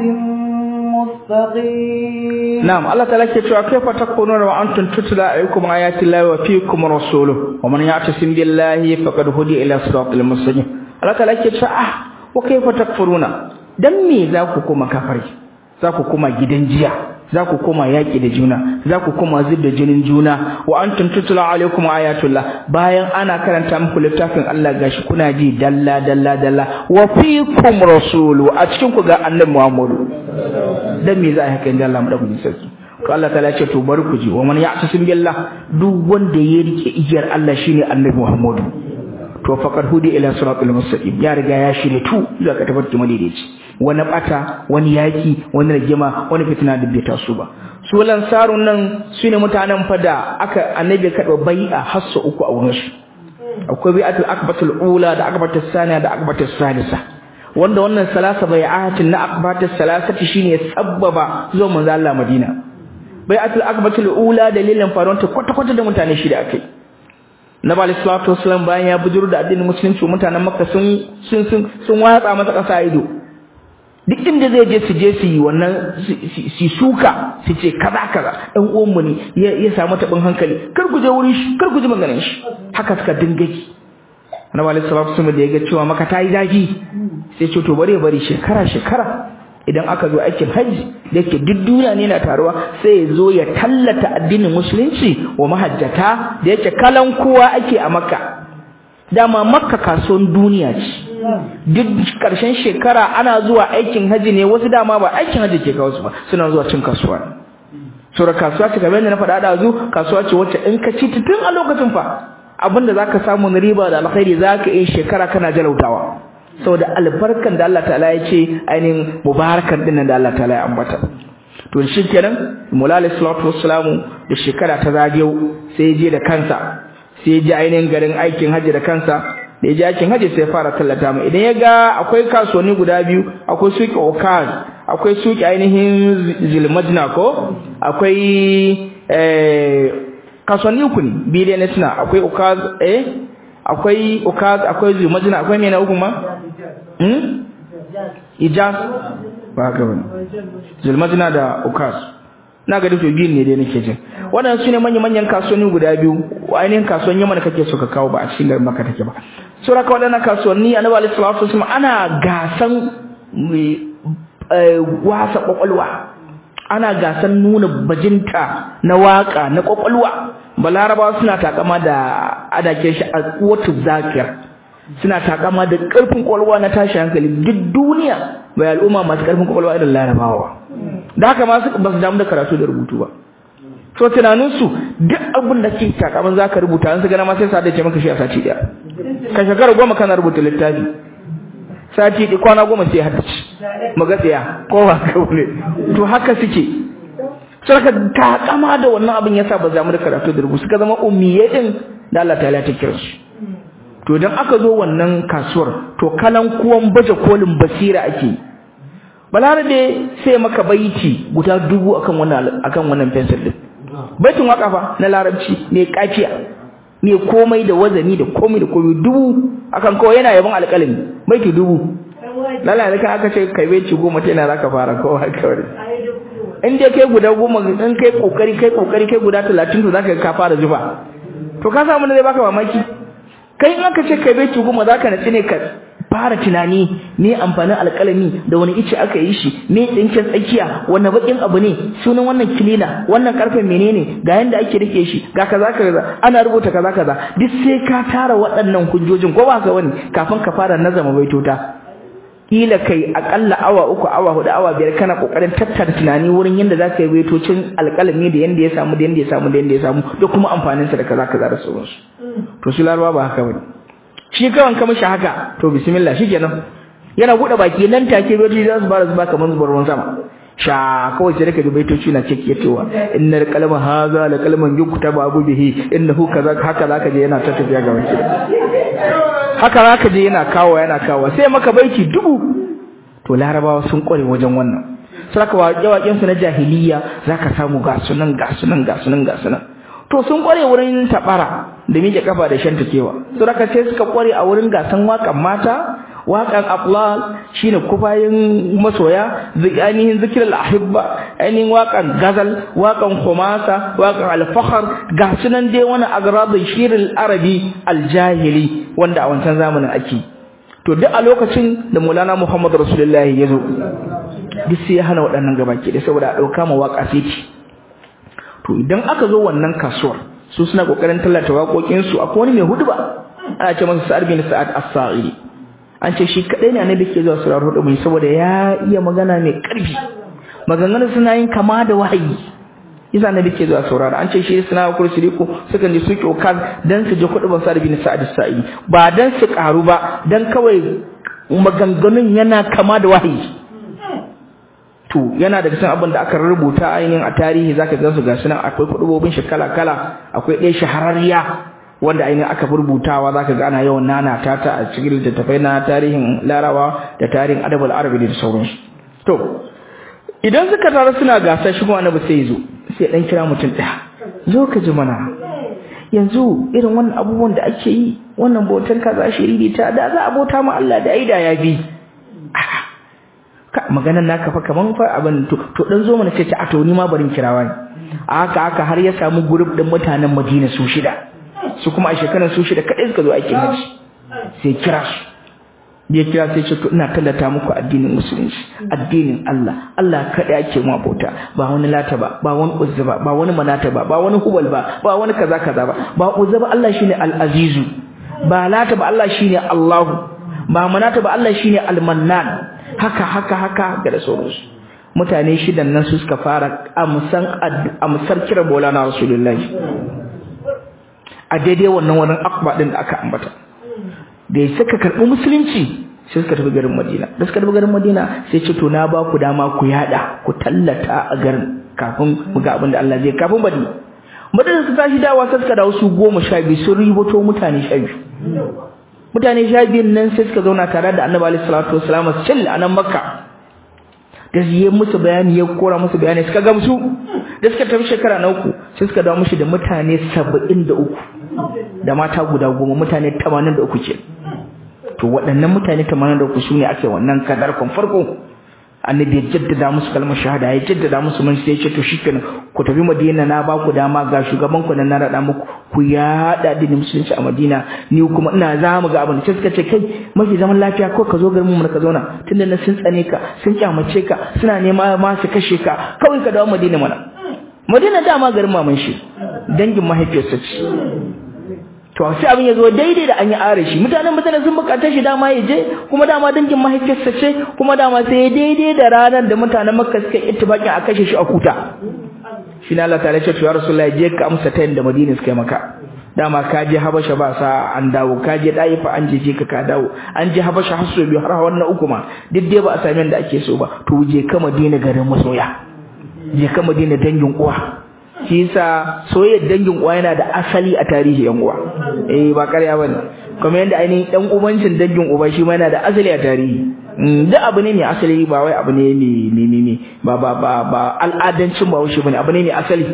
مستقيم نعم الله تعالى كيف كيف تكونون وأنتم تتلى عليكم آيات الله وفيكم رسوله ومن يعتصم بالله فقد هدي إلى صراط المستقيم الله تعالى كيف آه وكيف تكفرون dan me za ku koma kafari za ku koma gidan jiya za ku koma yaƙi da juna za ku koma zub da jinin juna wa antum tutla alaikum ayatullah bayan ana karanta muku littafin Allah gashi kuna ji dalla dalla dalla wa fiikum rasulu a cikin ku ga annabi Muhammadu dan me za a haka inda Allah madaukakin sarki to Allah ta'ala ce to bari ku ji wa man ya'tasim billah duk wanda ya rike igiyar Allah shine annabi Muhammadu to faqad hudi ila siratal mustaqim ya riga ya shirye tu zuwa ka tabbata madaidaici wani bata wani yaki wani rigima wani fitina da bai taso ba su lansarun nan sune mutanen fada aka annabi ka da bai'a hassa uku a wurin su akwai bai'atul akbatul ula da akbatul saniya da akbatul salisa wanda wannan salasa bai'atin na akbatul salasati shine sabbaba zuwa manzo Allah Madina bai'atul akbatul ula dalilin faruwar kwata kwata da mutane shida akai Nabi alayhi salatu wasallam bayan ya bujuru da addinin musulunci mutanen Makka sun sun sun sun watsa masa kasa ido duk inda zai je su je su yi wannan su suka su ce kaza kaza dan uwan mu ne ya samu tabin hankali kar ku je wurin shi kar ku ji maganar shi haka suka dinga ki Nabi alayhi salatu wasallam da ya ga cewa maka tayi zafi sai ce to bare bari shekara shekara idan aka zo aikin hajji da yake duk duniya ne na taruwa sai ya zo ya tallata addinin musulunci wa mahajjata da yake kalan kowa ake a makka dama makka kasuwan duniya ce duk karshen shekara ana zuwa aikin hajji ne wasu dama ba aikin hajji ke kawo su ba suna zuwa cin kasuwa ne sura kasuwa ce kamar yadda na faɗa da zu kasuwa ce wacce in ka ci tun a lokacin fa abinda zaka samu na riba da alkhairi zaka yi shekara kana jalautawa saboda albarkan da Allah ta'ala ya ce ainihin mubarakan dinnan da Allah ta'ala ya ambata to shi kenan mulal salatu wassalamu da shekara ta zagiyau sai ya je da kansa sai ya je ainihin garin aikin haji da kansa da ya je aikin haji sai ya fara tallata mu idan ya ga akwai kasuwanni guda biyu akwai suki okaz akwai suki ainihin zilmajna ko akwai eh kasuwanni uku ne bidiyo ne suna akwai okaz eh akwai ukaz akwai zumajina akwai mena uku ma hmm ijaz ba ga wani zulmajina da ukaz na ga duka biyun ne dai nake jin waɗannan su ne manya-manyan kasuwanni guda biyu ainihin kasuwan yamma da kake so ka kawo ba a cikin garin maka take ba sura ka waɗannan kasuwanni annabi alaihi salatu wasallam ana gasan wasa kwakwalwa ana gasan nuna bajinta na waka na kwakwalwa balaraba suna takama da adakin shi a kuwatu zakir suna takama da karfin kwakwalwa na tashi hankali duk duniya bai al'umma masu karfin kwakwalwa irin larabawa da haka ma ba su damu da karatu da rubutu ba so tunaninsu duk abin da ke takaman za ka rubuta an su gana ma sai sa da ce maka shi a sati daya ka shekara goma kana rubuta littafi sati ɗi kwana goma sai haddace magatsiya ko ba ka ne to haka suke saka takama da wannan abin yasa ba za mu da karatu da rubutu suka zama ummiye din da Allah ta'ala ta kira su to idan aka zo wannan kasuwar to kalan kuwan baje kolin basira ake balarabe sai maka baiti guda dubu akan wannan akan wannan pencil din baitin waka fa na larabci ne kafiya me komai da wazani da komai da komai dubu akan kawai yana yaban alƙalami baiti dubu lalla da aka ce kai baiti goma ta yana zaka fara kawai kawai in dai kai guda goma in kai kokari kai kokari kai guda talatin to zaka ka fara zuba to ka samu ne zai baka mamaki kai in aka ce kai baiti goma zaka nace ne ka fara tunani me amfanin alƙalami da wani ice aka yi shi me tsinken tsakiya wanne bakin abu ne sunan wannan kilina wannan karfen menene ga yanda ake rike shi ga kaza kaza ana rubuta kaza kaza duk sai ka tara waɗannan hujjojin ko ba ka wani kafin ka fara nazama baitota kila kai akalla awa uku awa hudu awa biyar kana kokarin tattara tunani wurin yanda za ka yi baitocin alƙalami da yanda ya samu da yanda ya samu da yanda ya samu da kuma amfaninsa da kaza kaza da sauransu to su larabawa ba haka bane shi kawan ka mishi haka to bismillah shikenan yana bude baki nan take roji za su fara zuba kamar zubar ruwan sama sha kawai sai daga baitoci na cike cewa innal qalama hadha la qalman yuktaba abu bihi innahu kaza haka zaka je yana ta tafiya ga wanki haka zaka je yana kawo yana kawo sai maka baiti dubu to larabawa sun kware wajen wannan saka waƙe-waƙen su na jahiliya zaka samu ga sunan ga sunan ga sunan ga sunan to sun kware wurin tabara da miƙe kafa da shan takewa to raka sai suka kware a wurin gasan wakan mata wakan aflal shine kufayin masoya ainihin zikir al-ahibba ainihin wakan gazal wakan khumasa wakan al-fakhr ga sunan dai wani agradun shiril arabi al-jahili wanda a wancan zamanin ake to duk a lokacin da Maulana Muhammad Rasulullahi ya zo duk sai ya hana waɗannan gabaki da saboda a ɗauka ma waka sai to idan aka zo wannan kasuwar su suna kokarin tallata waƙoƙin su akwai wani mai huduba ana ce masa Sa'ad bin Sa'ad As-Sa'idi an ce shi kadai ne annabi ke zuwa surar huduba saboda ya iya magana mai ƙarfi maganganun suna yin kama da wahayi yasa annabi ke zuwa saurara an ce shi suna kursi ko suka ji su kyokan dan su ji huduban Sa'ad bin Sa'ad As-Sa'idi ba dan su karu ba dan kawai maganganun yana kama da wahayi to yana daga cikin abin da aka rubuta ainihin a tarihi zaka ga su gashi nan akwai kudubobin shi kala kala akwai ɗaya shahararriya wanda ainihin aka rubutawa zaka ga ana yawan nana ta ta a cikin littattafai na tarihin larawa da tarihin adabul arabi da sauransu to idan suka tara suna gasa shi kuma annabi sai zo sai dan kira mutum ɗaya zo ka ji mana yanzu irin wannan abubuwan da ake yi wannan bautar kaza shiriri ta da za a bauta ma Allah da aida ya bi ka maganar naka fa kaman fa abin to to dan zo mana ce ta to ni ma barin kirawa ne haka haka har ya samu group din mutanen Madina su shida su kuma a shekarar su shida kadai suka zo aikin haji sai kira su ya kira sai ce to ina tallata muku addinin musulunci addinin Allah Allah kadai ake mu abota ba wani lata ba ba wani uzza ba ba wani manata ba ba wani hubal ba ba wani kaza kaza ba ba uzza ba Allah shine al-azizu ba lata ba Allah shine Allahu ba manata ba Allah shine al-mannan haka haka haka ga da sauransu mutane shidan nan su suka fara amsan amsar kira Maulana Rasulullahi a daidai wannan wannan akba din da aka ambata da suka karbi musulunci sai suka tafi garin Madina da suka tafi garin Madina sai ce to na ba ku dama ku yada ku tallata a garin kafin mu ga abin da Allah zai kafin Madina Madina su tashi dawa sai suka dawo su goma sha biyu sun riboto mutane sha biyu mutane sha biyun nan sai suka zauna tare da annabi alaihi salatu wasalam cil a nan makka da yi musu bayani ya kora musu bayani suka gamsu da suka tafi shekara na uku sai suka dawo mushi da mutane saba'in da uku da mata guda goma mutane tamanin da uku ke to waɗannan mutane tamanin da uku su ne ake wannan kadarkon farko annabi ya jaddada musu kalmar shahada ya jaddada musu mun sai ya ce to shikenan ku tafi madina na ba ku dama ga shugaban ku nan na rada muku ku yada addinin musulunci a madina ni kuma ina za mu ga abin da suka ce kai mafi zaman lafiya ko ka zo garin mu ka zauna tunda na sun tsane ka sun kyamace ka suna nema ma su kashe ka kawai ka dawo madina mana madina dama garin maman shi dangin mahaifiyarsa ce to sai abin ya zo daidai da an yi are shi mutanen mutane sun bukata shi dama ya je kuma dama dangin mahaifiyarsa ce kuma dama sai ya daidai da ranar da mutanen makka suka yi ittifaqin a kashe shi a kuta shi ne Allah ta ce to ya rasulullahi je ka amsa ta yanda madina suka yi maka dama ka je habasha ba sa an dawo ka je daifa an je je ka ka dawo an je habasha har so biyu har wannan uku ma duk dai ba a sami yanda ake so ba to je ka madina garin masoya je ka madina dangin uwa shi yasa soyayyar dangin uwa yana da asali a tarihi yan uwa eh ba ƙarya bane kuma yanda ainihin dan ubancin dangin uba shi ma yana da asali a tarihi duk abu ne mai asali ba wai abu ne mai mai mai ba ba ba ba al'adancin ba wuce bane abu ne mai asali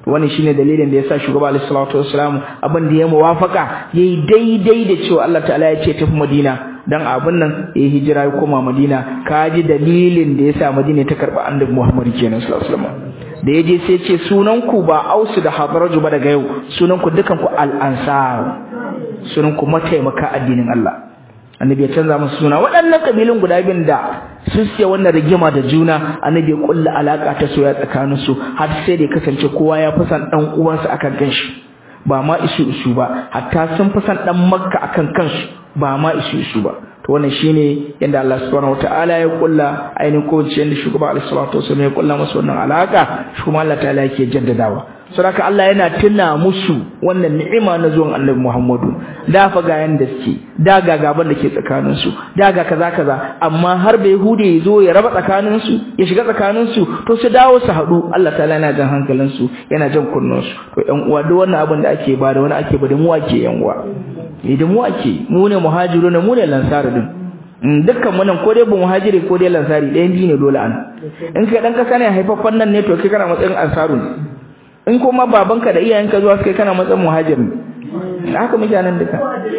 wannan shine dalilin da yasa shugaba alaihi salatu wassalam abin da ya muwafaka yayi daidai da cewa Allah ta'ala ya ce tafi Madina dan abin nan ya hijira ya koma Madina kaji dalilin da yasa Madina ta karba annabi Muhammad kenan sallallahu alaihi wasallam da yaje sai ce sunan ku ba Ausu da Hadraju ba daga yau sunan ku dukan ku al-ansar sunan ku mataimaka addinin Allah annabi ya canza musu suna waɗannan kabilun guda biyun da su siya wannan rigima da juna annabi ya kulla alaka ta soya tsakanin su har sai da kasance kowa ya fi san dan uwansa akan kanshi ba ma isu isu ba hatta sun fi san dan makka akan kansu ba ma isu isu ba to wannan shine yanda Allah subhanahu wataala ya kulla ainihin ko yanda shugaba alaihi salatu wasallam ya kulla musu wannan alaka shi kuma Allah ta'ala yake jaddadawa saboda Allah yana tuna musu wannan ni'ima na zuwan Annabi Muhammadu da fa ga yanda suke da ga gaban da ke tsakanin su da ga kaza kaza amma har bai hude ya zo ya raba tsakanin su ya shiga tsakanin su to su dawo su hadu Allah ta'ala yana jan hankalin su yana jan kunnon su to ƴan uwa duk wannan abin da ake ba da wani ake ba da mu ake ƴan uwa idan mu ake mu ne muhajiruna mu ne lansar din dukkan mu nan ko dai bu muhajiri ko dai lansari ɗayan biyu ne dole an in kai dan kasa ne haifaffen nan ne to kai kana matsayin ansaru ne in kuma babanka da iyayenka zuwa suka kana matsayin muhajiri haka muke nan duka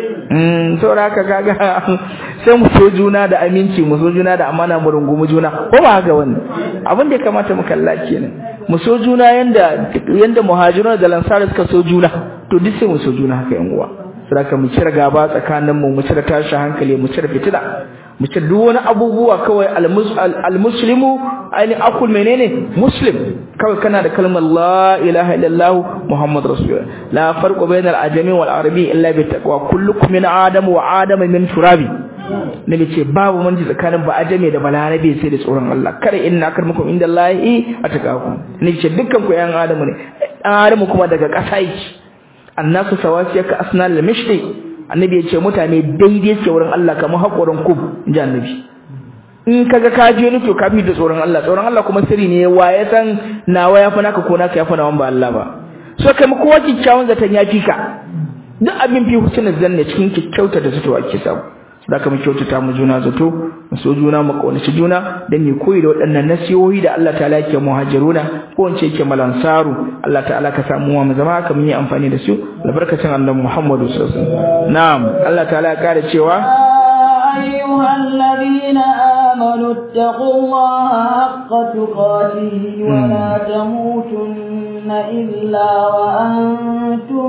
mm saboda haka kaga sai mu so juna da aminci mu so juna da amana mu rungumi juna ko ba haka wani abin da ya kamata mu kalla kenan mu so juna yanda yanda muhajirun da lansara suka so juna to duk sai mu so juna haka yan uwa saboda mu cire gaba tsakanin mu mu cire tashi hankali mu cire fitina mu cire duk wani abubuwa kawai almuslimu aini akul menene muslim kawai kana da kalmar la ilaha illallah muhammad rasulullah la farqu bainal ajami wal arabi illa bi taqwa kullukum min adam wa adam min turabi nabi ce babu manji tsakanin ba ajami da balarabe sai da tsoron Allah kada inna akarmukum indallahi ataqakum nabi ce dukkan ku yan adamu ne adamu kuma daga ƙasa yake annasu sawasiyaka asnal mishti annabi ya ce mutane daidai suke wurin Allah kamar haƙorin kub inji annabi in kaga ka je ni to ka fi da tsoron Allah tsoron Allah kuma sirri ne wa ya san nawa ya fi naka ko naka ya fi nawan ba Allah ba so kai mu kowa kikkiawan zaton ya fi ka duk abin fi husnul zanne cikin kyauta da zato ake samu da ka mu kyautata mu juna zato mu so juna mu kaunaci juna dan ne koyi da waɗannan nasihohi da Allah ta'ala yake muhajiruna ko wance yake malansaru Allah ta'ala ka samu mu zama haka mun yi amfani da su albarkacin annabi Muhammadu sallallahu alaihi wasallam na'am Allah ta'ala ya kare cewa أيها الذين آمنوا اتقوا الله حق تقاته ولا تموتن إلا وأنتم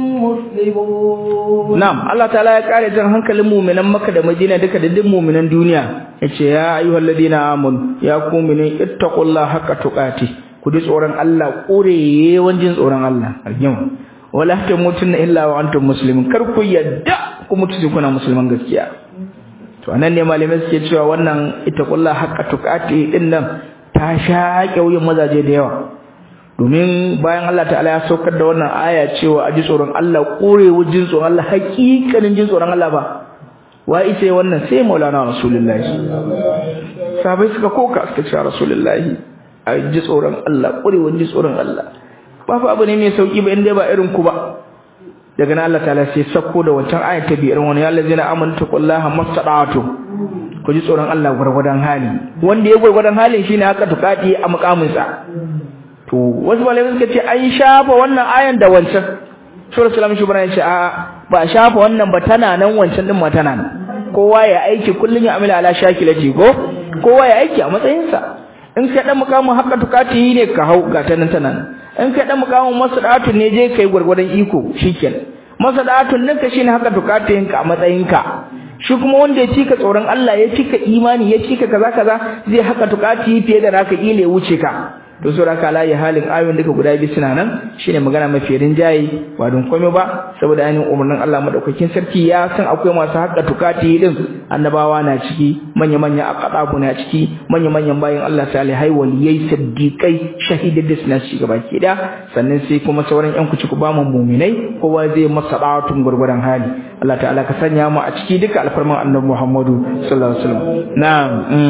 مسلمون نعم الله تعالى يقال جن hankalin mu'minan Makka da Madina duka da duk mu'minan duniya yace ya ayyuhal ladina amanu ya ku mu'minin ittaqullaha haqqa tuqati ku ji tsoron Allah ƙure wanjin tsoron Allah arjima wala tamutunna illa wa antum muslimun kar ku yadda ku mutu kuna musulman gaskiya to anan ne malamai suke cewa wannan ita kullu haqqa tuqati din nan ta shaƙe wuyan mazaje da yawa domin bayan Allah ta'ala ya saukar da wannan aya cewa aji tsoron Allah ƙorewar jin tsoron Allah haƙiƙanin jin tsoron Allah ba wa ita wannan sai Maulana Rasulullahi sabai suka koka suka ce Rasulullahi aji tsoron Allah ƙorewar jin tsoron Allah ba fa abu ne mai sauki ba inda ba irin ku ba daga nan Allah ta'ala sai sako da wancan ayat ta biyar wani ya allazina amanu taqullaha mastada'atu ku ji tsoron Allah gurgurdan hali wanda ya gurgurdan halin shine haka tukati a mukamin sa to wasu malamai suka ce an shafa wannan ayan da wancan sura salam shubran ya ce a ba shafa wannan ba tana nan wancan din ma tana nan kowa ya aiki kullun ya amila ala shakilati ko kowa ya aiki a matsayin sa in kai dan mukamin haka tukati ne ka hau ga tanan tana nan in kai dan mukamin masadatu ne je kai gurgurdan iko shikenan masadatun ninka shine haka tukatayin ka a matsayin ka shi kuma wanda ya cika tsoron Allah ya cika imani ya cika kaza kaza zai haka tukati fiye da naka ile wuce ka to so raka layi halin ayoyin duka guda biyu suna nan shine magana mafi rinjaye ba don komai ba saboda ainihin umarnin Allah madaukakin sarki ya san akwai masu haƙa tukati din annabawa na ciki manya manya aqadabu na ciki manya manyan bayin Allah salihai waliyai siddiqai shahidai da suna ci gaba ki da sannan sai kuma sauran yan kuci ku ba mu mu'minai kowa zai masa da'atun gurgurdan hali Allah ta'ala ka sanya mu a ciki duka alfarman annabi Muhammadu sallallahu alaihi wasallam na'am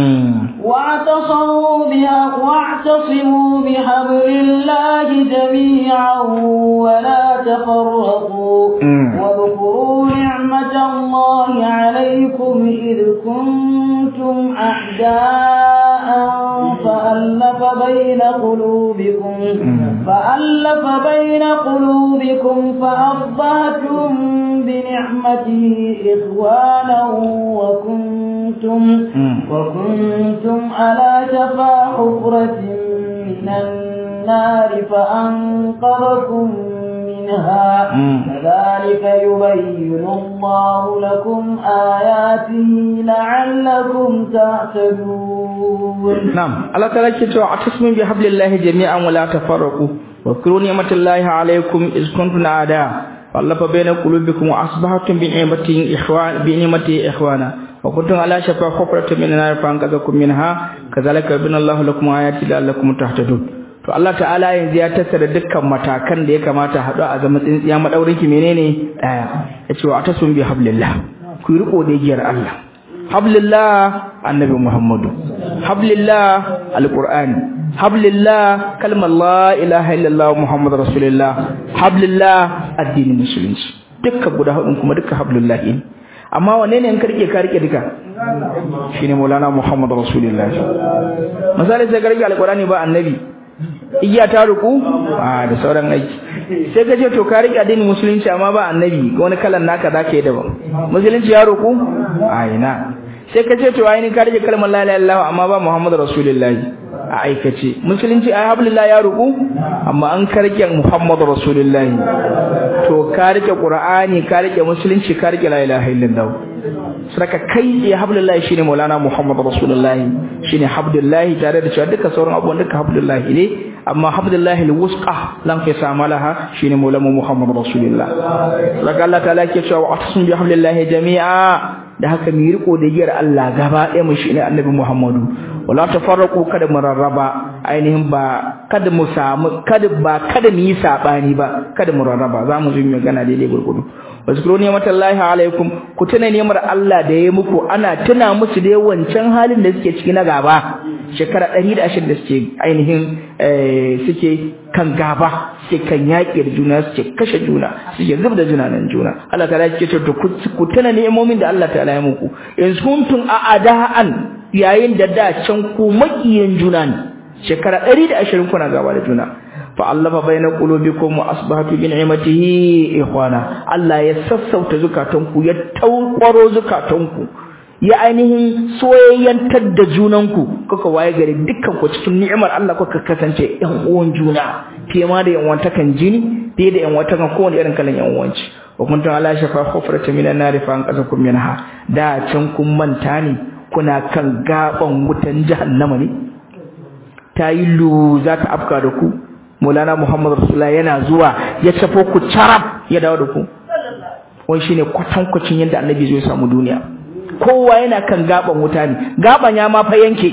واعتصموا بها واعتصموا بحبل الله جميعا ولا تفرقوا واذكروا نعمة الله عليكم إذ كنتم أعداء فألف بين قلوبكم فألف بين قلوبكم فأصبحتم بنعمته إخوانا وكنتم وكنتم على شفا حفرة من النار فأنقذكم منها كذلك يبين الله لكم آياته لعلكم تهتدون نعم الله تعالى كتب اعتصموا بحبل الله جميعا ولا تفرقوا واذكروا نعمة الله عليكم إذ كنتم أعداء فألف بين قلوبكم وأصبحتم بنعمته إخوان بنعمته إخوانا وكنتم على شفا حفرة من النار فأنقذكم منها كذلك يبين الله لكم آياته لعلكم تهتدون to Allah ta'ala yanzu ya tattara dukkan matakan da ya kamata haɗu a zama tsintsiya madaurin ki menene daya yace wa atasun bi hablillah ku riko da giyar Allah hablillah annabi Muhammadu hablillah alqur'ani hablillah kalmar la ilaha illallah muhammadur rasulullah hablillah addinin musulunci dukkan guda hudun kuma dukkan hablillah ne amma wanne ne in ka rike ka rike duka shine maulana muhammadur rasulullah misali sai ka rike alqur'ani ba annabi igiya ta ruku a da sauran aiki sai ka ce to ka rike addinin musulunci amma ba annabi wani kalan naka zaka yi daban musulunci ya ruku a ina sai ka ce to ai ni ka rike kalmar la ilaha illallah amma ba muhammadu rasulullahi a aikace musulunci ai hablillah ya ruku amma an ka rike muhammadu rasulullahi to ka rike qur'ani ka rike musulunci ka rike la ilaha illallah saka kai ya hablullahi shine maulana muhammad rasulullahi shine habdullahi tare da cewa duka sauran abubuwan duka habdullahi ne amma habdullahi alwusqa lan fi samalaha shine maulana muhammad rasulullah saka Allah ta'ala ke cewa atasum bi hablillahi jami'a da haka mu riko da giyar Allah gaba ɗaya mu shine annabi muhammadu wala tafarraqu kada mu rarraba ainihin ba kada mu samu kada ba kada mu yi sabani ba kada mu rarraba za mu zo mu magana daidai gurgudu wazkuru ni'matallahi alaikum ku tuna ni'mar Allah da yayi muku ana tuna musu da wancan halin da suke ciki na gaba shekara 120 da suke ainihin suke kan gaba suke kan yaƙi da juna suke kashe juna suke zub da juna nan juna Allah ta'ala yake ce ku tuna ni'imomin da Allah ta'ala ya muku in kuntum a'da'an yayin da da can ku makiyin juna ne shekara 120 kuna gaba da juna fa'allafa baina qulubikum wa asbahatu bi ni'matihi ikhwana Allah ya sassauta zukatanku ya taukwaro zukatanku ya ainihin soyayyantar da junanku kuka waye gari dukkan ku cikin ni'imar Allah kuka kasance ɗan uwan juna fiye ma da yan wantakan jini fiye da yan wantakan kowane irin kalan yan uwanci wa kuntum ala shafa hufrata minan nar fa anqazakum minha da can kun manta ne kuna kan gaban wutan jahannama ne ta yi lu za ta afka da ku Maulana Muhammad Rasulullah yana zuwa ya tafo ku carab ya dawo da ku wai shine kwatankwacin yadda annabi zai samu duniya kowa yana kan gaban wuta ne gaban ya ma fa yanke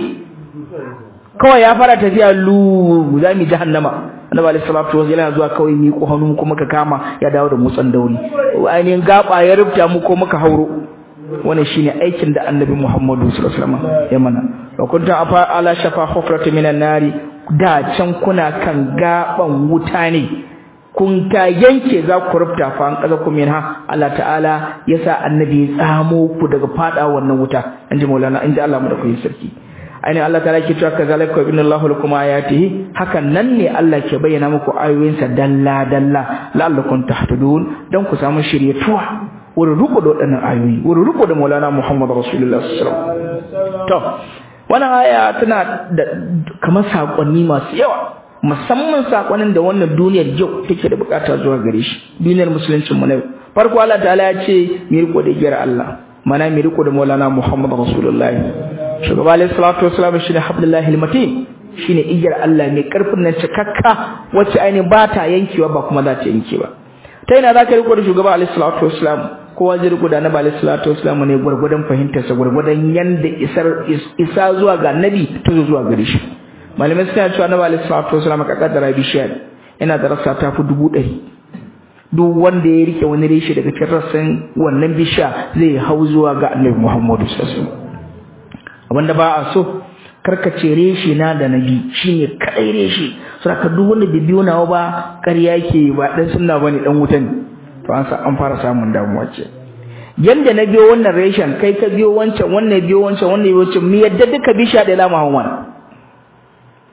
kawai ya fara tafiya lu za mu jahannama annabi alaihi salatu wasallam yana zuwa kawai mi ko hannu kuma ka kama ya dawo da mutsan dauri ainihin gaba ya rubuta mu ko muka hauro wannan shine aikin da annabi Muhammadu sallallahu alaihi wasallam ya mana wa kuntum afa ala shafa hufrati minan nari da can kuna kan gaban wuta ne kun ta yanke za ku rufta fa an kaza kuma ha Allah ta'ala yasa annabi ya tsamo ku daga fada wannan wuta inji maulana inji Allah mu da ku sarki aini Allah ta'ala ke cewa kazalika inna Allahu lakum ayatihi hakan nan ne Allah ke bayyana muku ayoyinsa dalla dalla la'allakum tahtadun dan ku samu shiryatuwa wurin riko da waɗannan ayoyi wurin riko da maulana Muhammad Rasulullah sallallahu alaihi wasallam to wannan aya tana da kamar sakonni masu yawa musamman sakonin da wannan duniyar yau take da bukata zuwa gare shi duniyar musuluncin mu na yau farko Allah ta'ala ya ce mi riko da giyar Allah mana mi riko da Maulana Muhammad Rasulullahi shugaba alayhi salatu wassalam shine hablullahi almatin shine igiyar Allah mai karfin nan cikakka wacce ainihin ba ta yankewa ba kuma za ta yanke ba ta ina za ka riko da shugaba alayhi salatu wassalam kowa zai riko da annabi alayhi salatu wassalam ne gurgurdan fahimtar sa gurgurdan yanda isar isa zuwa ga annabi ta zuwa gare shi malamai suna cewa annabi alayhi salatu wassalam ka kaddara bishiya yana da rassa ta fi dubu ɗari duk wanda ya rike wani reshe daga cikin rassan wannan bishiya zai hau zuwa ga annabi muhammadu sallallahu alaihi wasallam abinda ba a so karkace reshe na da nabi shine kadai reshe saboda duk wanda bai biyo nawa ba ƙarya yake ba dan sunna bane dan wuta ne to an sa an fara samun damuwa ce yanda na biyo wannan reshen kai ka biyo wancan wannan biyo wancan wannan biyo wancan mu yadda duka bisha da lama hawan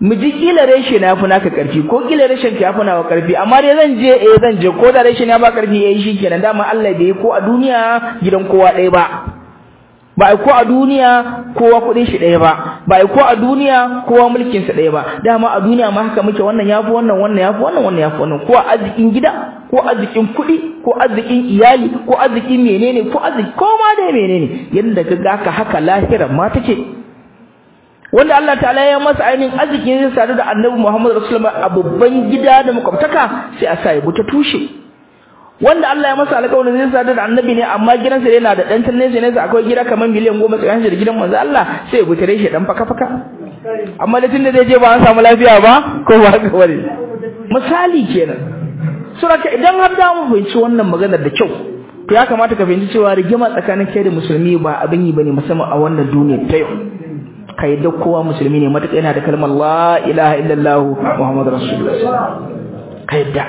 mu ji kila reshe na fi naka karfi ko kila reshen ka yafi nawa karfi amma dai zan je eh zan je ko da reshe na ba karfi eh shikenan dama Allah bai ko a duniya gidan kowa ɗaya ba ba ai ko a duniya kowa kuɗin shi ɗaya ba ba ai ko a duniya kowa mulkin sa ɗaya ba dama a duniya ma haka muke wannan yafi wannan wannan yafi wannan wannan yafi wannan ko arzikin gida ko arzikin kuɗi ko arzikin iyali ko arzikin menene ko arziki ko ma dai menene yanda ka ga haka haka lahira ma take wanda Allah ta'ala ya masa ainihin arzikin zai sadu da Annabi Muhammad Rasulullah a babban gida da makwabtaka sai a sa ya buta tushe wanda Allah ya masa alƙawarin zai sadu da Annabi ne amma gidansa yana da dan tanne ne akwai gida kamar miliyan goma tsakanin da gidan manzo Allah sai ya butare shi dan faka faka amma da tunda zai je ba an samu lafiya ba ko ba haka bane misali kenan suraka idan har da mu fahimci wannan maganar da kyau to ya kamata ka fahimci cewa rigima tsakanin kai da musulmi ba abin yi bane musamman a wannan duniya ta yau ka yadda kowa musulmi ne matuƙa yana da kalmar la ilaha illallah muhammadu rasulullah ka yadda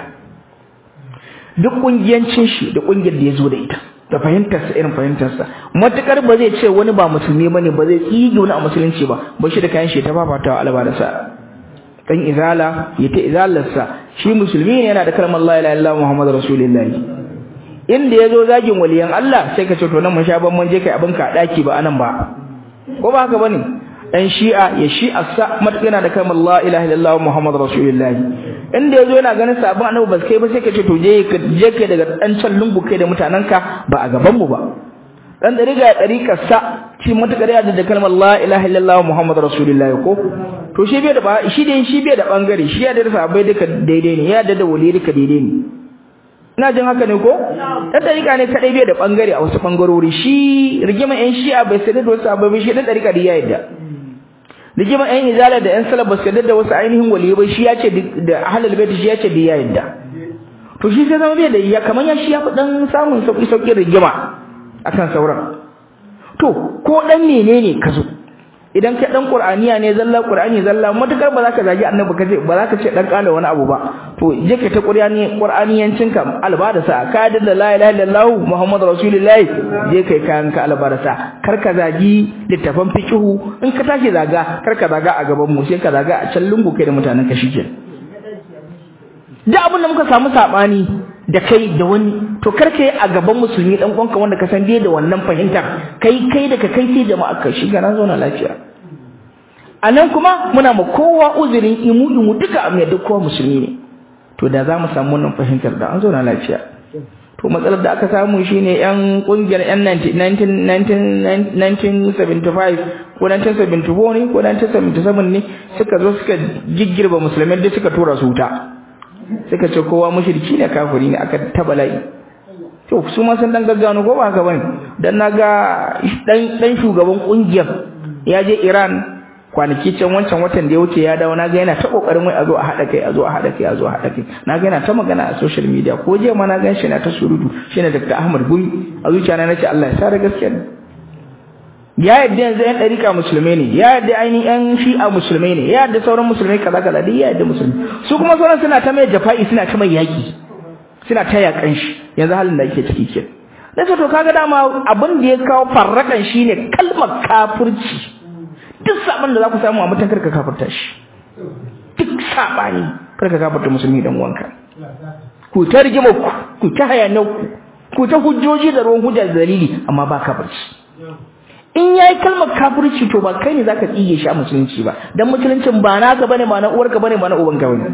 duk ƙungiyancin shi da ƙungiyar da ya zo da ita da fahimtarsa irin fahimtarsa matuƙar ba zai ce wani ba musulmi bane ba zai tsige wani a musulunci ba ba shi da kayan shi ta fafatawa alba da sa dan izala ya ta izalarsa shi musulmi ne yana da kalmar la ilaha illallah muhammadu rasulullah inda ya zo zagin waliyan Allah sai ka ce to nan mun sha ban mun je kai abin ka daki ba anan ba ko ba haka bane dan shi'a ya shi'a sa yana da kalmar la ilaha illallah muhammadu rasulullah inda yazo yana ganin sabon annabi ba kai ba sai ka ce to je ka je kai daga dan can lungu kai da mutananka ba a gaban mu ba dan dariga ya dariƙar sa shi matakar ya da kalmar la ilaha illallah muhammadu rasulullah ko to shi bai da ba shi dai shi bai da bangare shi ya da sabai duka daidai ne ya da da wali duka daidai ne ina jin haka ne ko dan dariƙa ne kadai bai da bangare a wasu bangarori shi rigima yan shi'a bai sai da wasu ababai shi dan dariƙa da ya yadda rigima yan izala da yan salaf ba su da wasu ainihin waliyai ba shi ya ce da ahlul bait shi ya ce da ya yadda to shi sai zama bai da ya kaman ya shi ya fi dan samun sauki sauki rigima akan sauran to ko dan menene ka zo idan kai dan qur'aniya ne zalla qur'ani zalla matakar ba za ka zagi annabi kace ba za ka ce dan kala wani abu ba to je ka ta qur'ani qur'aniyancin ka alba da sa ka da la ilaha illallah muhammadu rasulullahi je kai kayan ka alba da sa kar ka zagi littafan fiqhu in ka tashi zaga kar ka zaga a gaban mu sai ka zaga a can lungu kai da mutanen ka shike da abin da muka samu sabani da kai da wani to kar ka yi a gaban musulmi dan uwanka wanda ka san bai da wannan fahimtar kai kai da ka kai sai jama'a ka shiga na zauna lafiya anan kuma muna ma kowa uzurin imu imu duka amma duk kowa musulmi ne to da za mu samu wannan fahimtar da an zauna lafiya to matsalar da aka samu shine yan kungiyar yan 1975 ko 1974 ne ko 1977 ne suka zo suka giggirba musulmai da suka tura su wuta suka ce kowa mushriki ne kafiri ne aka ta bala'i to su ma sun dan gaggano ko ba haka bane dan naga dan dan shugaban kungiyar ya je Iran kwanaki can wancan watan da ya wuce ya dawo naga yana ta kokarin wai a zo a hada kai a zo a hada kai a zo a hada kai naga yana ta magana a social media ko je ma na gan shi na ta surutu shine Dr. Ahmad Gumi a zuciya na nace Allah ya sa da gaskiya ya yadda yanzu yan ɗarika musulmai ne ya yadda ainihin yan shi'a musulmai ne ya yadda sauran musulmai kaza kaza duk ya yadda musulmi su kuma sauran suna ta mai jafa'i suna ta mai yaki suna ta yakan shi yanzu halin da ake ciki ke da to kaga dama abin da ya kawo farrakan shine kalmar kafirci duk saban da za ku samu a mutan karka kafirta shi duk sabani karka kafirta musulmi dan uwanka ku ta rigima ku ku ta hayanan ku ku ta hujjoji da ruwan hujja da dalili amma ba kafirci in yayi kalmar kafirci to ba kai ne zaka tsige shi a musulunci ba dan musuluncin ba naka bane ba na uwarka bane ba na ubanka bane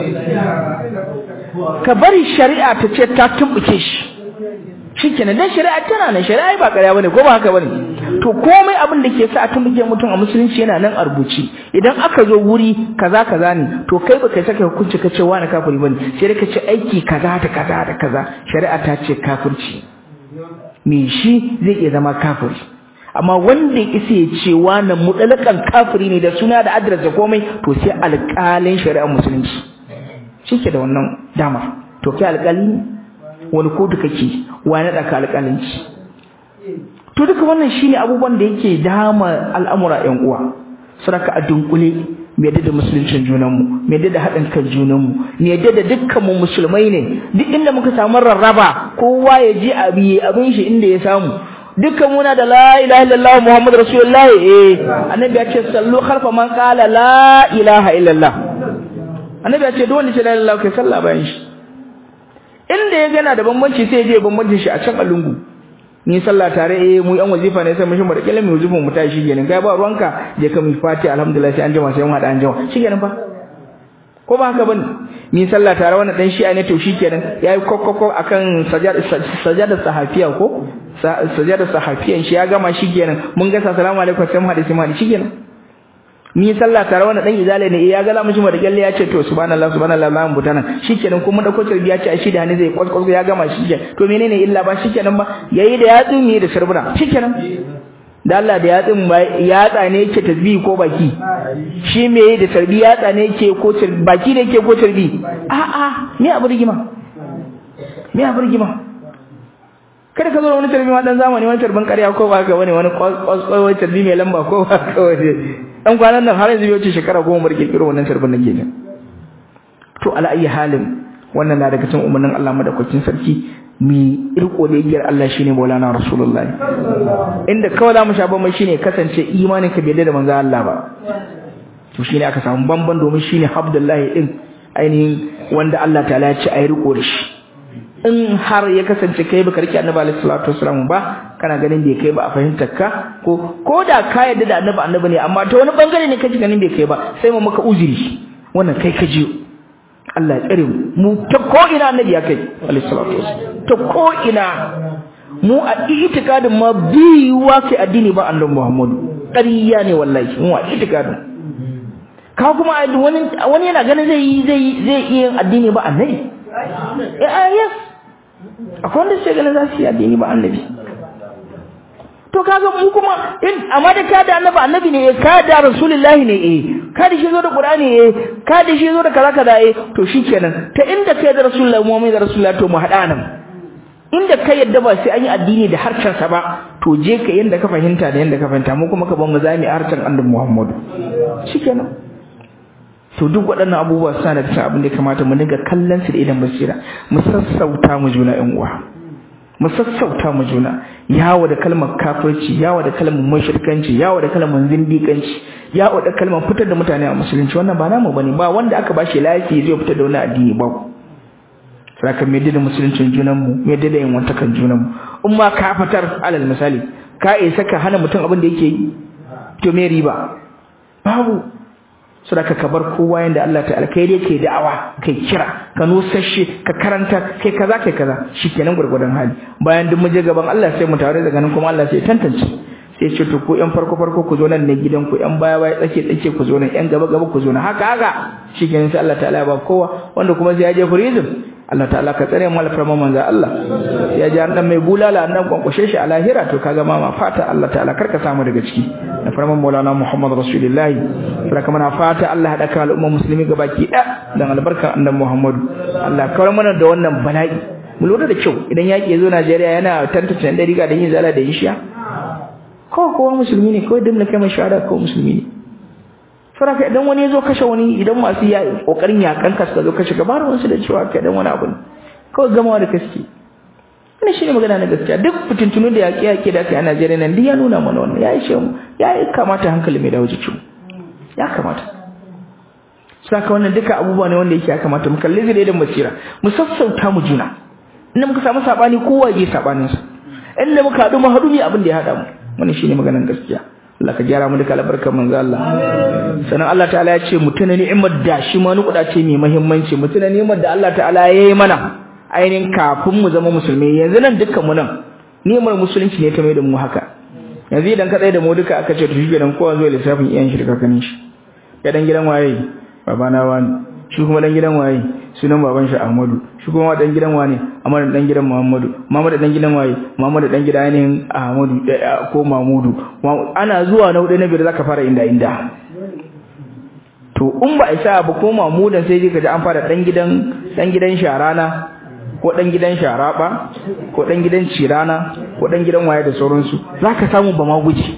ka bari shari'a ta ce ta tumbuke shi shikenan dan shari'a tana nan shari'a ba ƙarya bane ko ba haka bane to komai abin da ke sa a tumbuke mutum a musulunci yana nan a rubuci idan aka zo wuri kaza kaza ne to kai ba kai saka hukunci ka ce wani kafiri bane sai dai ka ce aiki kaza da kaza da kaza shari'a ta ce kafirci me shi zai iya zama kafiri amma wanda isa ya ce wani mutalakan kafiri ne da suna da adres da komai to sai alƙalin shari'ar musulunci shi ke da wannan dama to kai alƙali ne wani kotu kake wani ɗaka alƙalinci to duka wannan shine abubuwan da yake dama al'amura ƴan uwa saraka a dunkule mu yadda da musuluncin junanmu mu yadda da haɗin kan junanmu mu yadda da dukkan mu musulmai ne duk inda muka samu rarraba kowa ya je abi abin shi inda ya samu dukkan muna da la ilaha illallah muhammadu rasulullah eh annabi ya ce sallu khalfa man qala la ilaha illallah annabi ya ce duk wanda ce la ilaha kai sallah bayan shi inda ya gana da bambanci sai ya je bambancin shi a can a lungu ni sallah tare eh mu yan wazifa ne sai mu shi mu da kila mu wazifa mu tashi kenan kai ba ruwanka je ka mu fati alhamdulillah sai an jima sai mu hada an jima shikenan fa ko ba haka bane ni sallah tare wannan dan shi'a ne to shikenan yayi kokkoko akan sajada sajada sahafiya ko sajada sahafiyan shi ya gama shikenan mun ga assalamu alaikum sai mu hada sai mu hada shikenan ni sallah tare wannan dan izale ne ya ga lamu shi da kyalle ya ce to subhanallah subhanallah lamu butana shikenan kuma da kotar biya ce a shi da ne zai kwaskwas ya gama shikenan to menene illa ba shikenan ba yayi da yatsu ne da sharbuna shikenan da Allah da yatsin yatsa ne yake tasbihi ko baki shi me yayi da tarbi yatsa ne yake ko baki ne yake ko tarbi a a me abu rigima me abu rigima kada ka zo da wani tarbi ma dan zamani wani tarbin ƙarya ko ba ka wani wani kwaskwai tarbi mai lamba ko ba ka wani dan kwanan nan har yanzu bai wuce shekara goma bar kirkiro wannan tarbin nake ne to ala ayi halin wannan na daga cikin umarnin Allah madaukakin sarki mi irko da igiyar Allah shine Maulana Rasulullahi inda kawai zamu sha bamban shine kasance imanin ka bai da manzo Allah ba to shine aka samu bamban domin shine Abdullahi din ainihin wanda Allah ta'ala ya ce ayi riko da shi in har ya kasance kai baka rike Annabi alaihi salatu wasallam ba kana ganin bai kai ba a fahimtar ka ko ko da ka yarda da Annabi Annabi ne amma ta wani bangare ne kaji ganin bai kai ba sai mu maka uzuri wannan kai ka jiyo Allah ya tsare mu mu ta ko ina annabi ya kai alayhi salatu wasallam ta ko ina mu a itikadin ma biyuwa kai addini ba annabi Muhammadu ƙarya ne wallahi mu a itikadin ka kuma wani wani yana ganin zai zai zai iya addini ba annabi eh yes akwai wanda sai ganin za su yi addini ba annabi to kaga mu kuma in amma da ka da annabi annabi ne ka da rasulullahi ne eh ka da shi zo da qur'ani eh ka da shi zo da kaza kaza eh to shikenan ta inda kai da rasulullahi mu mai da rasulullahi to mu hada nan inda kai yadda ba sai an yi addini da harshen sa ba to je ka yanda ka fahimta da yanda ka fahimta mu kuma ka ban mu zami harshen annabi Muhammadu shikenan to duk waɗannan abubuwa suna da cikin abin da ya kamata mu dinga kallon su da idan basira mu sassauta mu juna ƴan uwa mu sassauta mu juna yawo da kalmar kafirci yawo da kalmar mushrikanci yawo da kalmar zindikanci yawo da kalmar fitar da mutane a musulunci wannan ba namu bane ba wanda aka bashi lafiya zai fitar da wani addini ba saka me da musuluncin junan mu me da yin wantakan junan mu in ma ka fitar alal misali ka isa ka hana mutum abin da yake yi to me riba babu sadaka ka bar kowa yanda Allah ta alkhairi yake da'awa kai kira ka nusashe ka karanta kai kaza kai kaza shikenan gurgurdan hali bayan duk muje gaban Allah sai mu tare daga nan kuma Allah sai tantance sai ce to ku yan farko farko ku zo nan ne gidan ku yan baya baya tsake tsake ku zo nan yan gaba gaba ku zo nan haka haka shikenan sai Allah ta'ala ya ba kowa wanda kuma sai ya je prison Allah ta'ala ka tsare mu alfarma manzo Allah ya ji an dan mai bulala an dan kwankwashe shi a lahira to kaga mama fata Allah ta'ala karka samu daga ciki da farman Maulana Muhammad Rasulullahi saka muna fata Allah hada kan al'umma musulmi gabaki da dan albarkan annabi Muhammad Allah kawar mana da wannan bala'i mu lura da kyau idan yaki zo Najeriya yana tantance dan riga da yin zala da yin shiya ko kowa musulmi ne kawai dimna kai mai shahada ko musulmi ne saraka idan wani yazo kashe wani idan masu ya kokarin yakan ka suka zo kashe gabar wasu da cewa kai dan wani abu ne kawai gamawa da kaske wannan shine magana na gaskiya duk fitintunu da yaƙi yaƙi da aka yi a Najeriya nan duk ya nuna mana wannan ya ishe mu ya kamata hankali mai dawo jikin ya kamata saka wannan duka abubuwa ne wanda yake ya kamata mu kalli zai da basira mu sassauta mu juna inda muka samu sabani kowa ya sabanin sa inda muka haɗu mu haɗu ne abin da ya haɗa mu wannan shine maganar gaskiya Allah ka gyara mu duka albarkar manzo Allah sanan Allah ta'ala ya ce mutuna ni'imar da shi ma nukuda ce mai muhimmanci mutuna ni'imar da Allah ta'ala ya yi mana ainihin kafin mu zama musulmi yanzu nan dukkan mu nan ni'imar musulunci ne ta mai da mu haka yanzu idan ka tsaye da mu duka aka ce to shi kenan kowa zo lissafin iyan shi da kakannin shi ya dan gidan waye babana wani shi kuma dan gidan waye sunan baban shi Ahmadu shi kuma dan gidan wane Ahmadu dan gidan Muhammadu Muhammadu dan gidan waye Muhammadu dan gidan ainihin Ahmadu ko Mahmudu ana zuwa na hudu na biyar zaka fara inda inda to in ba isa ba ko Mahmudan sai ka ji an fara dan gidan dan gidan Sharana ko dan gidan Sharaba ko dan gidan Cirana ko dan gidan waye da sauransu zaka samu ba ma guji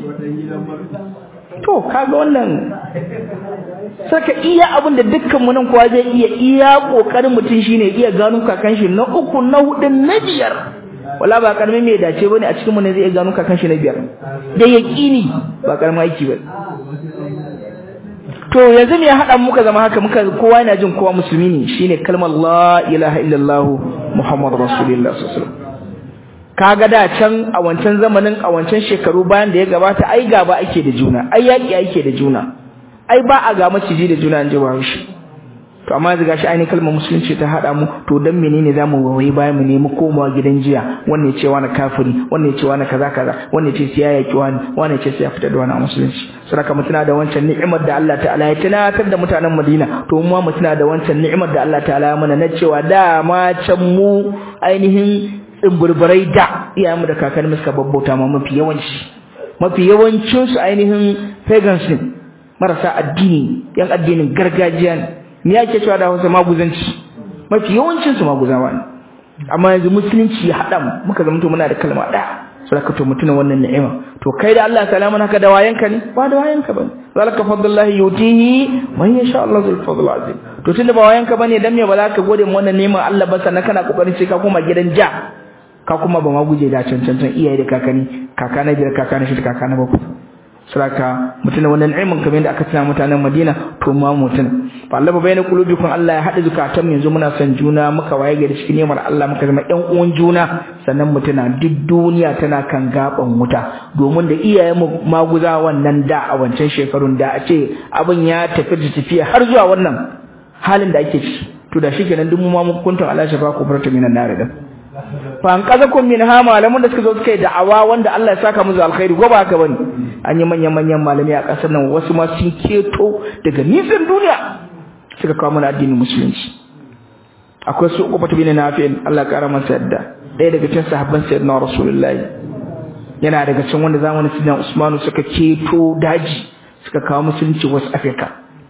to kaga wannan saka iya abin da dukkan mu nan kowa zai iya iya kokarin mutum shine iya gano kakan shi na uku na hudu na biyar wala ba karamin mai dace bane a cikin mu ne zai gano kakan shi na biyar da yaqini ba karamin aiki ba to yanzu me ya hada muka zama haka muka kowa yana jin kowa musulmi ne shine kalmar la ilaha illallah muhammadur rasulullah sallallahu alaihi wasallam kaga da can a wancan zamanin a wancan shekaru bayan da ya gabata ai gaba ake da juna ai yaki ake da juna ai ba a ga maciji da juna an ji shi to amma yanzu gashi ainihin kalmar musulunci ta hada mu to dan menene zamu wawayi bayan mu nemi komawa gidan jiya wannan ya ce wani kafiri wannan ya ce wani kaza kaza wannan ya ce sai ya yaki wani wannan ya ce sai ya fita da wani musulunci saboda mu tuna da wancan ni'imar da Allah ta'ala ya tunatar da mutanen Madina to mu mu tuna da wancan ni'imar da Allah ta'ala ya mana na cewa da ma can mu ainihin tsimburburai da iyayenmu da kakanni suka babbauta ma mafi yawanci mafi yawancin su ainihin pagans marasa addini yan addinin gargajiya ne me yake cewa da Hausa maguzanci mafi yawancin su maguzawa ne amma yanzu musulunci ya hada mu muka zama to muna da kalma daya saboda to mutuna wannan ni'ima to kai da Allah salamu naka da wayanka ne ba da wayanka bane zalika fadlullahi yutihi man yasha Allah zul fadl azim to tunda ba wayanka bane dan me ba za ka gode mu wannan neman Allah ba sannan kana kokarin sai ka koma gidan ja ka kuma ba ma guje da cancancan iyaye da kakani kaka na biyar kaka na shida kaka na bakwai saraka mutuna wannan ni'imin kamar yadda aka tana mutanen Madina to ma mutuna fa Allah bayna qulubikum Allah ya hada zukatan yanzu muna son juna muka waye gari cikin ni'imar Allah muka zama ƴan uwan juna sannan mutuna duk duniya tana kan gaban wuta domin da iyayen mu maguza wannan da a wancan shekarun da a ce abin ya tafi da tafiya har zuwa wannan halin da ake ciki to da shikenan duk mu ma mun kuntum Allah shafa ku farta minan nar da fa an kazakum min ha malaman da suka zo suka yi da'awa wanda Allah ya saka musu alkhairi goba haka bane an yi manyan manyan malami a kasar nan wasu ma sun keto daga nisan duniya suka kawo mana addinin musulunci akwai su uku bin nafi'in Allah kara masa yadda ɗaya daga cikin sahabban sayyidina rasulullahi yana daga cikin wanda zamanin sayyidina usmanu suka keto daji suka kawo musulunci wasu afirka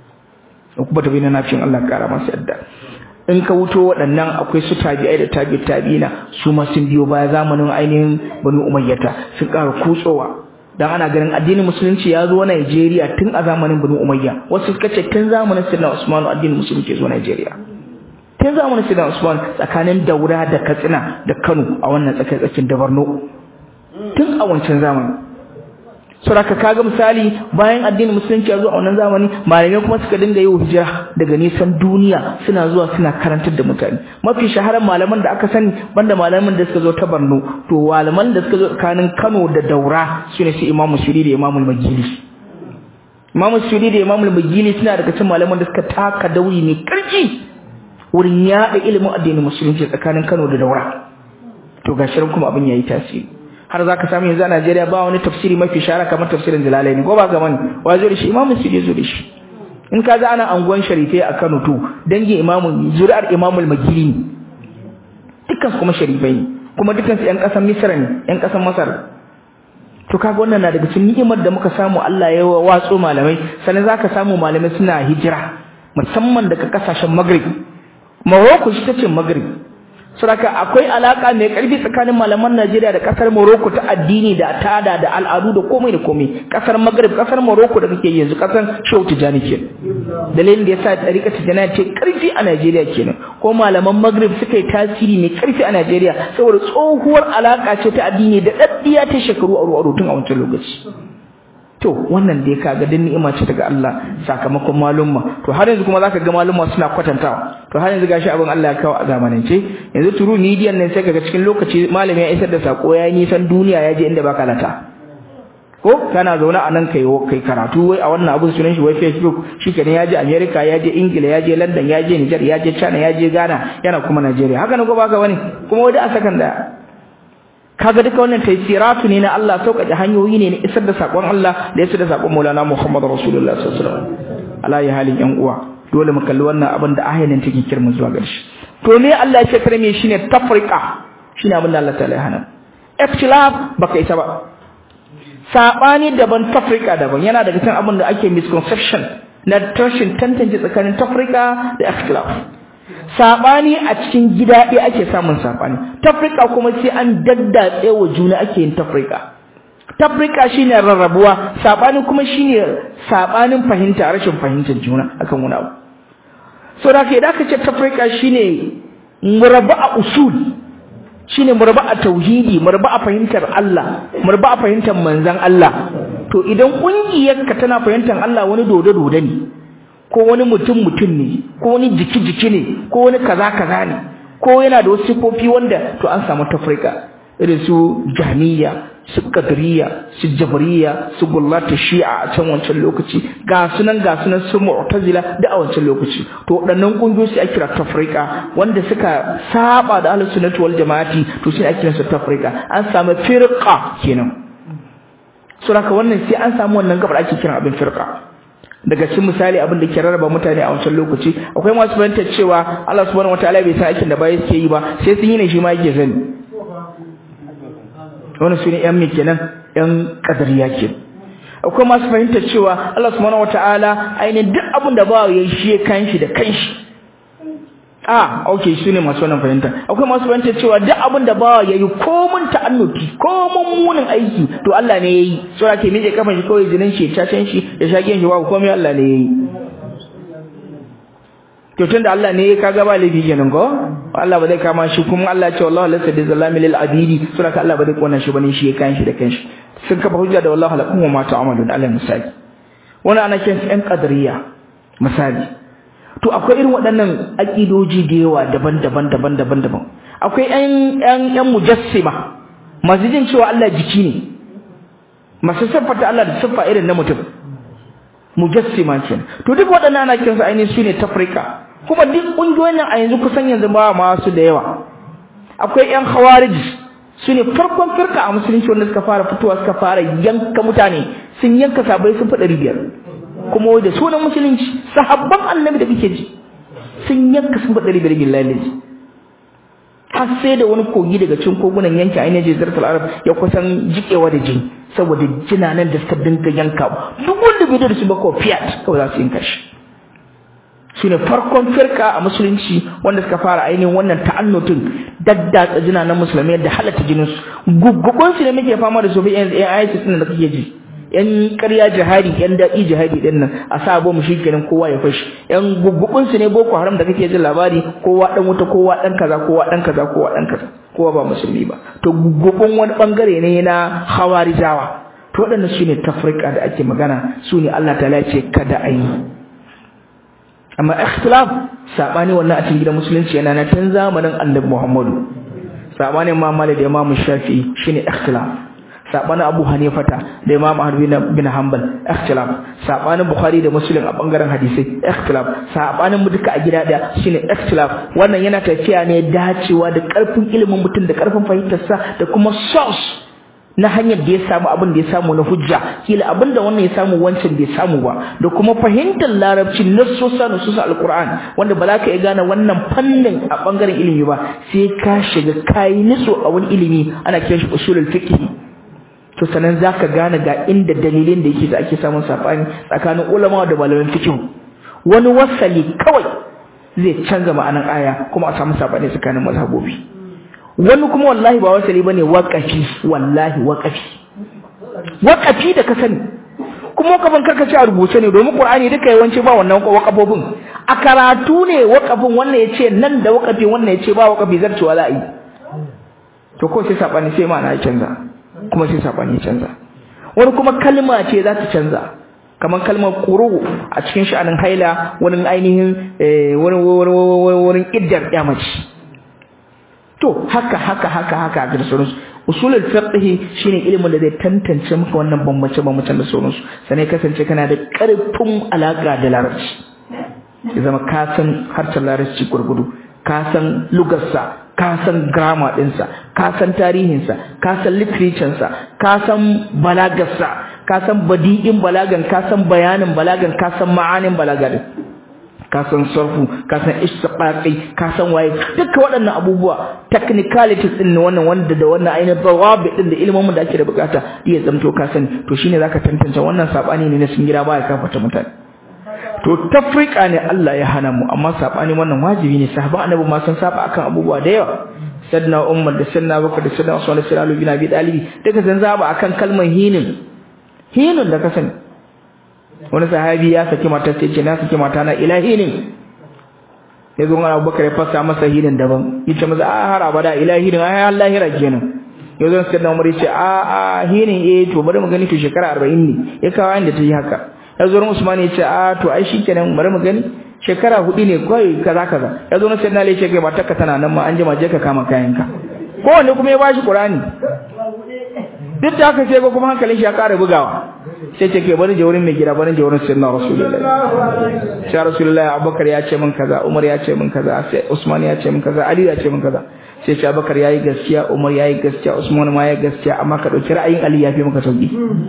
uku bin nafi'in Allah kara masa yadda in ka wuto waɗannan akwai su tabi'ai da tabi tabi'ina su ma sun biyo baya zamanin ainihin banu umayyata sun ƙara kutsowa dan ana ganin addinin musulunci ya zo Najeriya tun a zamanin banu umayya wasu suka ce tun zamanin sayyidina Usman addinin musulunci ya zo Najeriya tun zamanin sayyidina Usman tsakanin Daura da Katsina da Kano a wannan tsakiyar tsakin da Borno tun a wancan zamani saboda kaga misali bayan addinin musulunci ya zo a wannan zamani malamai kuma suka dinga yi hijira daga nisan duniya suna zuwa suna karantar da mutane mafi shaharar malaman da aka sani banda malaman da suka zo ta Borno to malaman da suka zo tsakanin Kano da Daura sune su Imam Shiri da Imam Magili Imam Shiri da Imam Magili suna daga cikin malaman da suka taka dauri ne karfi wurin yaɗa ilimin addinin musulunci tsakanin Kano da Daura to ga shirin kuma abin yayi tasiri har za ka samu yanzu a Najeriya ba wani tafsiri mafi shara kamar tafsirin Jalalaini ko ba ga mani wa zo da shi Imam Sudi zo da shi in ka za ana anguwan sharifai a Kano to dangin Imam zuri'ar Imam al-Magili ne dukkan kuma sharifai ne kuma dukkan su ƴan ƙasar Misra ne ƴan ƙasar Masar to kaga wannan na daga cikin ni'imar da muka samu Allah ya watso malamai sannan zaka samu malamai suna hijira musamman daga kasashen Maghrib Morocco shi tace Maghrib Saraka akwai alaka mai karfi tsakanin malaman Najeriya da kasar Morocco ta addini da tada da al'adu da komai da komai kasar Maghrib kasar Morocco da kake yanzu kasar Shehu Tijani ke dalilin da yasa tarika Tijani ce karfi a Najeriya kenan ko malaman Maghrib suka yi tasiri mai karfi a Najeriya saboda tsohuwar alaka ce ta addini da daddiya ta shekaru aro aro tun a wancan lokaci to wannan da ya kaga din ni'ima ce daga Allah sakamakon malumma to har yanzu kuma zaka ga malumma suna kwatantawa to har yanzu gashi abin Allah ya kawo a zamanance yanzu turu media nan sai kaga cikin lokaci malami ya isar da sako ya nisan duniya ya je inda baka lata ko kana zaune a nan kai kai karatu wai a wannan abun sunan shi wai Facebook shikenan ya je America ya je Ingila ya je London ya je Niger ya je China ya je Ghana yana kuma Nigeria haka ne ko baka wani kuma wai a sakan da kaga duka wannan taysiratu ne na Allah sauƙaƙe hanyoyi ne na isar da sakon Allah da isar da sakon Maulana Muhammad Rasulullah sallallahu alaihi wasallam ala ya halin yan uwa dole mu kalli wannan abin da ayanin take kirmu zuwa gare shi to ne Allah ya ce kare me shine tafriqa shine abin da Allah ta'ala ya hana ikhtilaf baka isa ba sabani daban tafriqa daban yana daga cikin abin da ake misconception na tashin tantance tsakanin tafriqa da ikhtilaf sabani a cikin gida ɗaya ake samun sabani tafrika kuma sai an daddatse wa juna ake yin tafrika tafrika shine rarrabuwa sabani kuma shine sabanin fahimta rashin fahimtar juna akan wani abu so da ke da ka ce tafrika shine murabu a usul shine mu raba a tauhidi mu raba a fahimtar Allah mu raba a fahimtar manzon Allah to idan kungiyarka tana fahimtar Allah wani dodo dodo ne ko wani mutum mutum ne ko wani jiki jiki ne ko wani kaza kaza ne ko yana da wasu sifofi wanda to an samu tafrika irin su jahmiya su qadriya su jabriya su gullata shi'a a can wancan lokaci ga sunan ga sunan su mu'tazila da a wancan lokaci to waɗannan kungiyoyi ake kira tafrika wanda suka saba da ahlus sunnati wal jama'ati to sai ake kiransu tafrika an samu firqa kenan saboda wannan sai an samu wannan gabar ake kiran abin firqa daga cikin misali abin da ke rarraba mutane a wancan lokaci akwai masu fahimtar cewa Allah subhanahu wataala bai san aikin da bayi suke yi ba sai sun yi ne shi ma yake sani wannan sune yan me kenan yan kadariya ke akwai masu fahimtar cewa Allah subhanahu wataala ainihin duk abin da ba ya shi ya kanshi da kanshi ah okay sune masu wannan fahimta akwai masu fahimtar cewa duk abin da ba ya yi komun ta'annuti komun munin aiki to Allah ne yayi so ake mije kafan shi kawai jinin shi cacen shi da shagiyan shi babu komai Allah ne yayi to tunda Allah ne ya kaga ba laifi kenan ko Allah ba zai kama shi kuma Allah ya ce wallahi laysa bizallami lil abidi sura ka Allah ba zai kona shi bane shi ya kan shi da kanshi sun kafa hujja da wallahi lakum wa ma ta'malun Allah misali wannan ana kiran ɗan qadariya misali to akwai irin waɗannan aqidoji da yawa daban-daban daban-daban daban akwai ƴan ƴan ƴan mujassima masu jin cewa Allah jiki ne masu siffata Allah da siffa irin na mutum mujassima kenan to duk waɗannan ana kiransu ainihin su ne tafrika kuma duk ƙungiyoyin nan a yanzu kusan yanzu ba masu da yawa akwai ƴan khawarij su ne farkon firka a musulunci wanda suka fara fitowa suka fara yanka mutane sun yanka sabai sun fi ɗari biyar kuma wai da sunan musulunci sahabban annabi da kake ji sun yanka sun fi ɗari biyar billahi har sai da wani kogi daga cikin kogunan yanki ainihin jizartul arab ya kusan jikewa da jini saboda jinanan da suka dinga yanka duk wanda bai da su ba ko fiat kawai za su yanka shi su ne farkon firka a musulunci wanda suka fara ainihin wannan ta'annutin daddatsa jinanan musulmai da halatta jininsu guggubun su ne muke fama da su bi yan ayatu din da kake ji yan ƙarya jihadi yan daɗi jihadi din nan a sa mu shikenan kowa ya fashi yan guggubun su ne boko haram da kake jin labari kowa dan wuta kowa dan kaza kowa dan kaza kowa dan kaza kowa ba musulmi ba to guggubun wani bangare ne na hawarijawa to waɗannan su ne tafrika da ake magana su ne Allah ta ce kada a yi amma ikhtilaf sabani wannan a cikin gidan musulunci yana na tun zamanin annabi Muhammadu sabanin Imam Malik da Imam Shafi'i shine ikhtilaf sabanin Abu Hanifata da Imam Ahmad bin Hanbal ikhtilaf sabanin Bukhari da Muslim a bangaren hadisi ikhtilaf sabanin mu duka a gida daya shine ikhtilaf wannan yana tafiya ne dacewa da karfin ilimin mutum da karfin fahimtarsa da kuma source na hanyar da ya samu abin da ya samu na hujja kila abin da wannan ya samu wancan bai samu ba da kuma fahimtar larabci nassosa nususa alquran wanda ba za ka iya gane wannan fannin a bangaren ilimi ba sai ka shiga kayi nitso a wani ilimi ana kiran shi usulul fiqh to sanan zaka gane ga inda dalilin da yake da ake samun sabani tsakanin ulama da malaman fiqh wani wasali kawai zai canza ma'anar aya kuma a samu sabani tsakanin mazhabobi wani kuma wallahi ba wasali bane waqafi wallahi waqafi waqafi da ka sani kuma kafin karkace a rubuce ne domin qur'ani duka yawanci ba wannan waqafofin a karatu ne waqafin wannan yace nan da waqafi wannan yace ba waqafi zarcewa za a yi to ko sai sabani sai ma'ana ya canza kuma sai sabani ya canza wani kuma kalma ce za ta canza kamar kalmar quru a cikin sha'anin haila wani ainihin wani wurin iddar yamaci to haka haka haka haka da sauransu usulul fiqh shine ilimin da zai tantance maka wannan bambance bambancen da sauransu sanai kasance kana da karfin alaka da larabci ya zama ka san harshen larabci gurgudu ka san lugarsa ka san grammar ɗinsa ka san tarihinsa ka san literature ka san balagarsa ka san badi'in balagan ka san bayanin balagan ka san ma'anin balagar ka san sarfu ka san istiqaqi ka san waye duka waɗannan abubuwa technicalities din wannan wanda da wannan ainihin dawabi din da ilimin da ake da bukata iya zamto ka sani to shine zaka tantance wannan sabani ne na sun gida baya kafata mutane to tafrika ne Allah ya hana mu amma sabani wannan wajibi ne sahabban annabi ma sun saba akan abubuwa da yawa sayyidina Umar da sayyidina Bakar da sayyidina Usman da sayyidina Ali bin Abi Talib duka sun zaba akan kalmar hinin hinin da ka sani wani sahabi ya saki matar sai ce na saki mata na ilahi ne ya zo ana Abubakar ya fasa masa hinin daban yace masa a har abada ila hinin ai Allah hira kenan ya zo sai Umar yace a a hinin eh to bari mu gani to shekara 40 ne ya kawo inda ta yi haka ya zo Usman yace a to ai shikenan bari mu gani shekara hudu ne kai kaza kaza ya zo sai na ce kai matarka tana nan ma an jima je ka kama kayanka kowanne kuma ya bashi Qur'ani duk da haka sai ga kuma hankalin shi ya ƙara bugawa sai ce ke bari je wurin mai gida bari je wurin sayyidina rasulullahi sai rasulullahi abubakar ya ce min kaza umar ya ce min kaza sai usman ya ce min kaza ali ya ce min kaza sai ce abubakar yayi gaskiya umar yayi gaskiya usman ma yayi gaskiya amma ka dauki ra'ayin ali ya fi maka sauki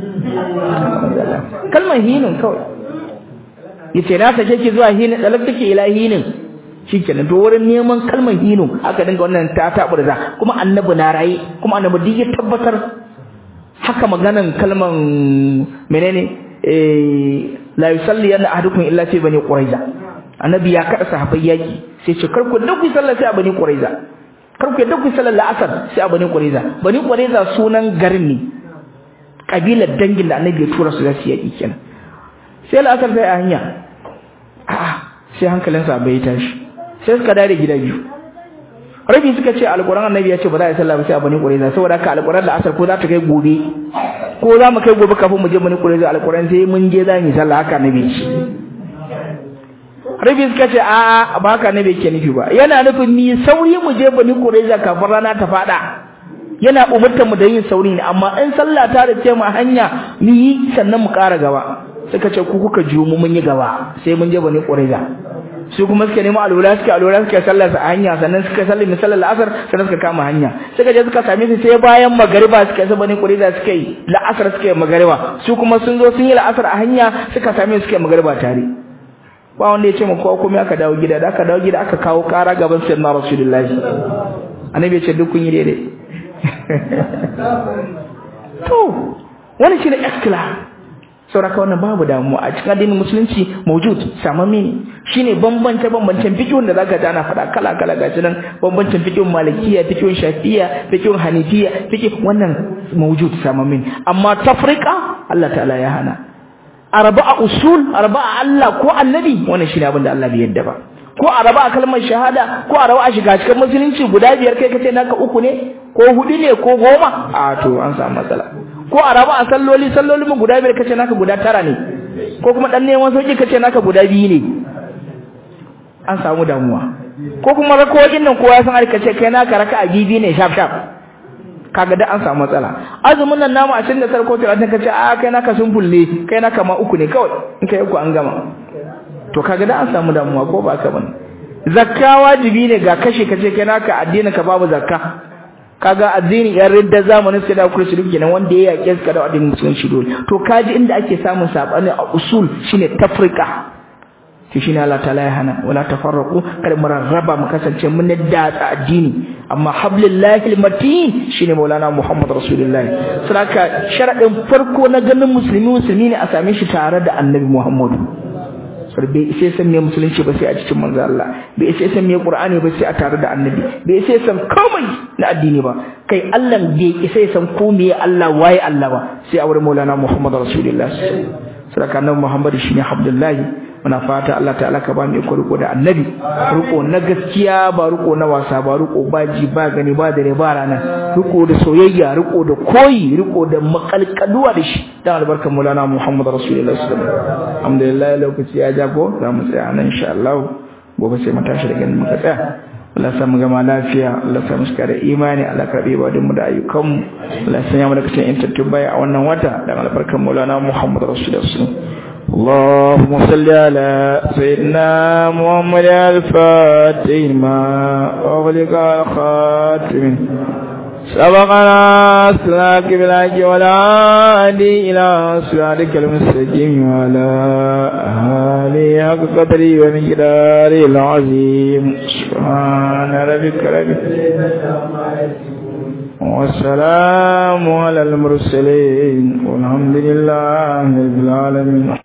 kalmar hinin kawai yace na sake ki zuwa hinin dalak take ila hinin shikenan to wurin neman kalmar hinu aka dinga wannan ta taburza kuma annabi na rayi kuma annabi duk ya tabbatar haka maganan kalman menene eh la yusalli yana ahadukum illa fi bani quraiza annabi ya kada sahabbai yaki sai ce kar ku duk sallah sai a bani quraiza kar ku duk sallah la'asar sai a bani quraiza bani quraiza sunan garin ne kabilar dangin da annabi ya tura su zasu yaki kenan sai la'asar sai a hanya a'a sai hankalin sahabbai ya tashi sai suka dare gida biyu rabi suka ce alquran annabi ya ce ba za a yi sallah ba sai a bani qurayza saboda haka alquran da asar ko za ta kai gobe ko za mu kai gobe kafin mu je bani qurayza alquran sai mun je za mu yi sallah haka annabi ce rabi suka ce a ba haka annabi yake nufi ba yana nufin ni sauri mu je bani qurayza kafin rana ta fada yana umurtar mu da yin sauri ne amma in sallah ta da ce mu hanya mu yi sannan mu ƙara gaba suka ce ku kuka jiyo mu mun yi gaba sai mun je bani qurayza su kuma suka nemi alwala suka alwala suka sallar a hanya sannan suka sallar misalar la'asar sannan suka kama hanya suka je suka same su sai bayan magariba suka yi sabani kuriza suka yi la'asar suka yi magariba su kuma sun zo sun yi la'asar a hanya suka same suka yi magariba tare ba wanda ya ce mu kowa komai aka dawo gida da aka dawo gida aka kawo kara gaban sayyidina rasulullahi annabi ya ce duk kun yi daidai to wani shi ne ikhtilaf sauraka wannan babu damuwa a cikin addinin musulunci mawjud samamme ne shine bambance bambancen fiqhun da zaka ji ana faɗa kala kala gashi nan bambancin fiqhun malikiya fiqhun shafi'iyya fiqhun hanifiyya fiqh wannan mawjud samamme amma tafriqa Allah ta'ala ya hana arba'a usul arba'a Allah ko annabi wannan shine abin da Allah bai yadda ba ko arba'a kalmar shahada ko arba'a shiga cikin musulunci guda biyar kai kace naka uku ne ko hudu ne ko goma a to an samu matsala ko a raba a salloli salloli mu guda biyar kace naka guda tara ne ko kuma dan neman sauki kace naka guda biyu ne an samu damuwa ko kuma rakoyin nan kowa san ai kace kai naka raka a bibi ne shaf shaf kaga da an samu matsala azumin nan namu a cikin da sarko 30 kace a kai naka sun fulle kai naka ma uku ne kawai in kai uku an gama to kaga da an samu damuwa ko ba ka bane zakka wajibi ne ga kashe kace kai naka addinin ka babu zakka kaga addini yan ridda zamanin sai da kursi duk kenan wanda ya yake suka da addinin musulunci dole to kaji inda ake samun sabani a usul shine tafrika to shine Allah ta'ala ya hana wala tafarraqu kada mu rarraba mu kasance mun da addini amma hablillahi almatin shine maulana muhammad rasulullahi saraka sharadin farko na ganin musulmi musulmi ne a same shi tare da annabi muhammadu sar bai sai san me musulunci ba sai a cikin manzo Allah bai sai san me qur'ani ba sai a tare da annabi bai sai san komai na addini ba kai Allah bai sai san ko me Allah waye Allah ba sai a wurin maulana muhammad rasulullah saraka annabi muhammad shine abdullahi muna fata Allah ta'ala ka ba mu iko riko da annabi riko na gaskiya ba riko na wasa ba riko ba ji ba gani ba dare ba rana riko da soyayya riko da koyi riko da makalkaduwa da shi dan albarkan Maulana Muhammad Rasulullahi sallallahu alaihi wasallam alhamdulillah lokaci ya jago za mu tsaya nan insha Allah gobe sai mu tashi daga nan muka tsaya Allah ya mu gama lafiya Allah ya mu da imani Allah karbe ba mu da ayyukan mu Allah ya sanya mu daga cikin intattu bai a wannan wata dan albarkan Maulana Muhammad Rasulullahi sallallahu alaihi wasallam اللهم صل على سيدنا محمد الفاتح ما أغلق الخاتم سبقنا سلاك بلاك ولا عادي إلى صراطك المستقيم وعلى آله حق قدري ومقداره العظيم سبحان ربك رب والسلام على المرسلين والحمد لله رب العالمين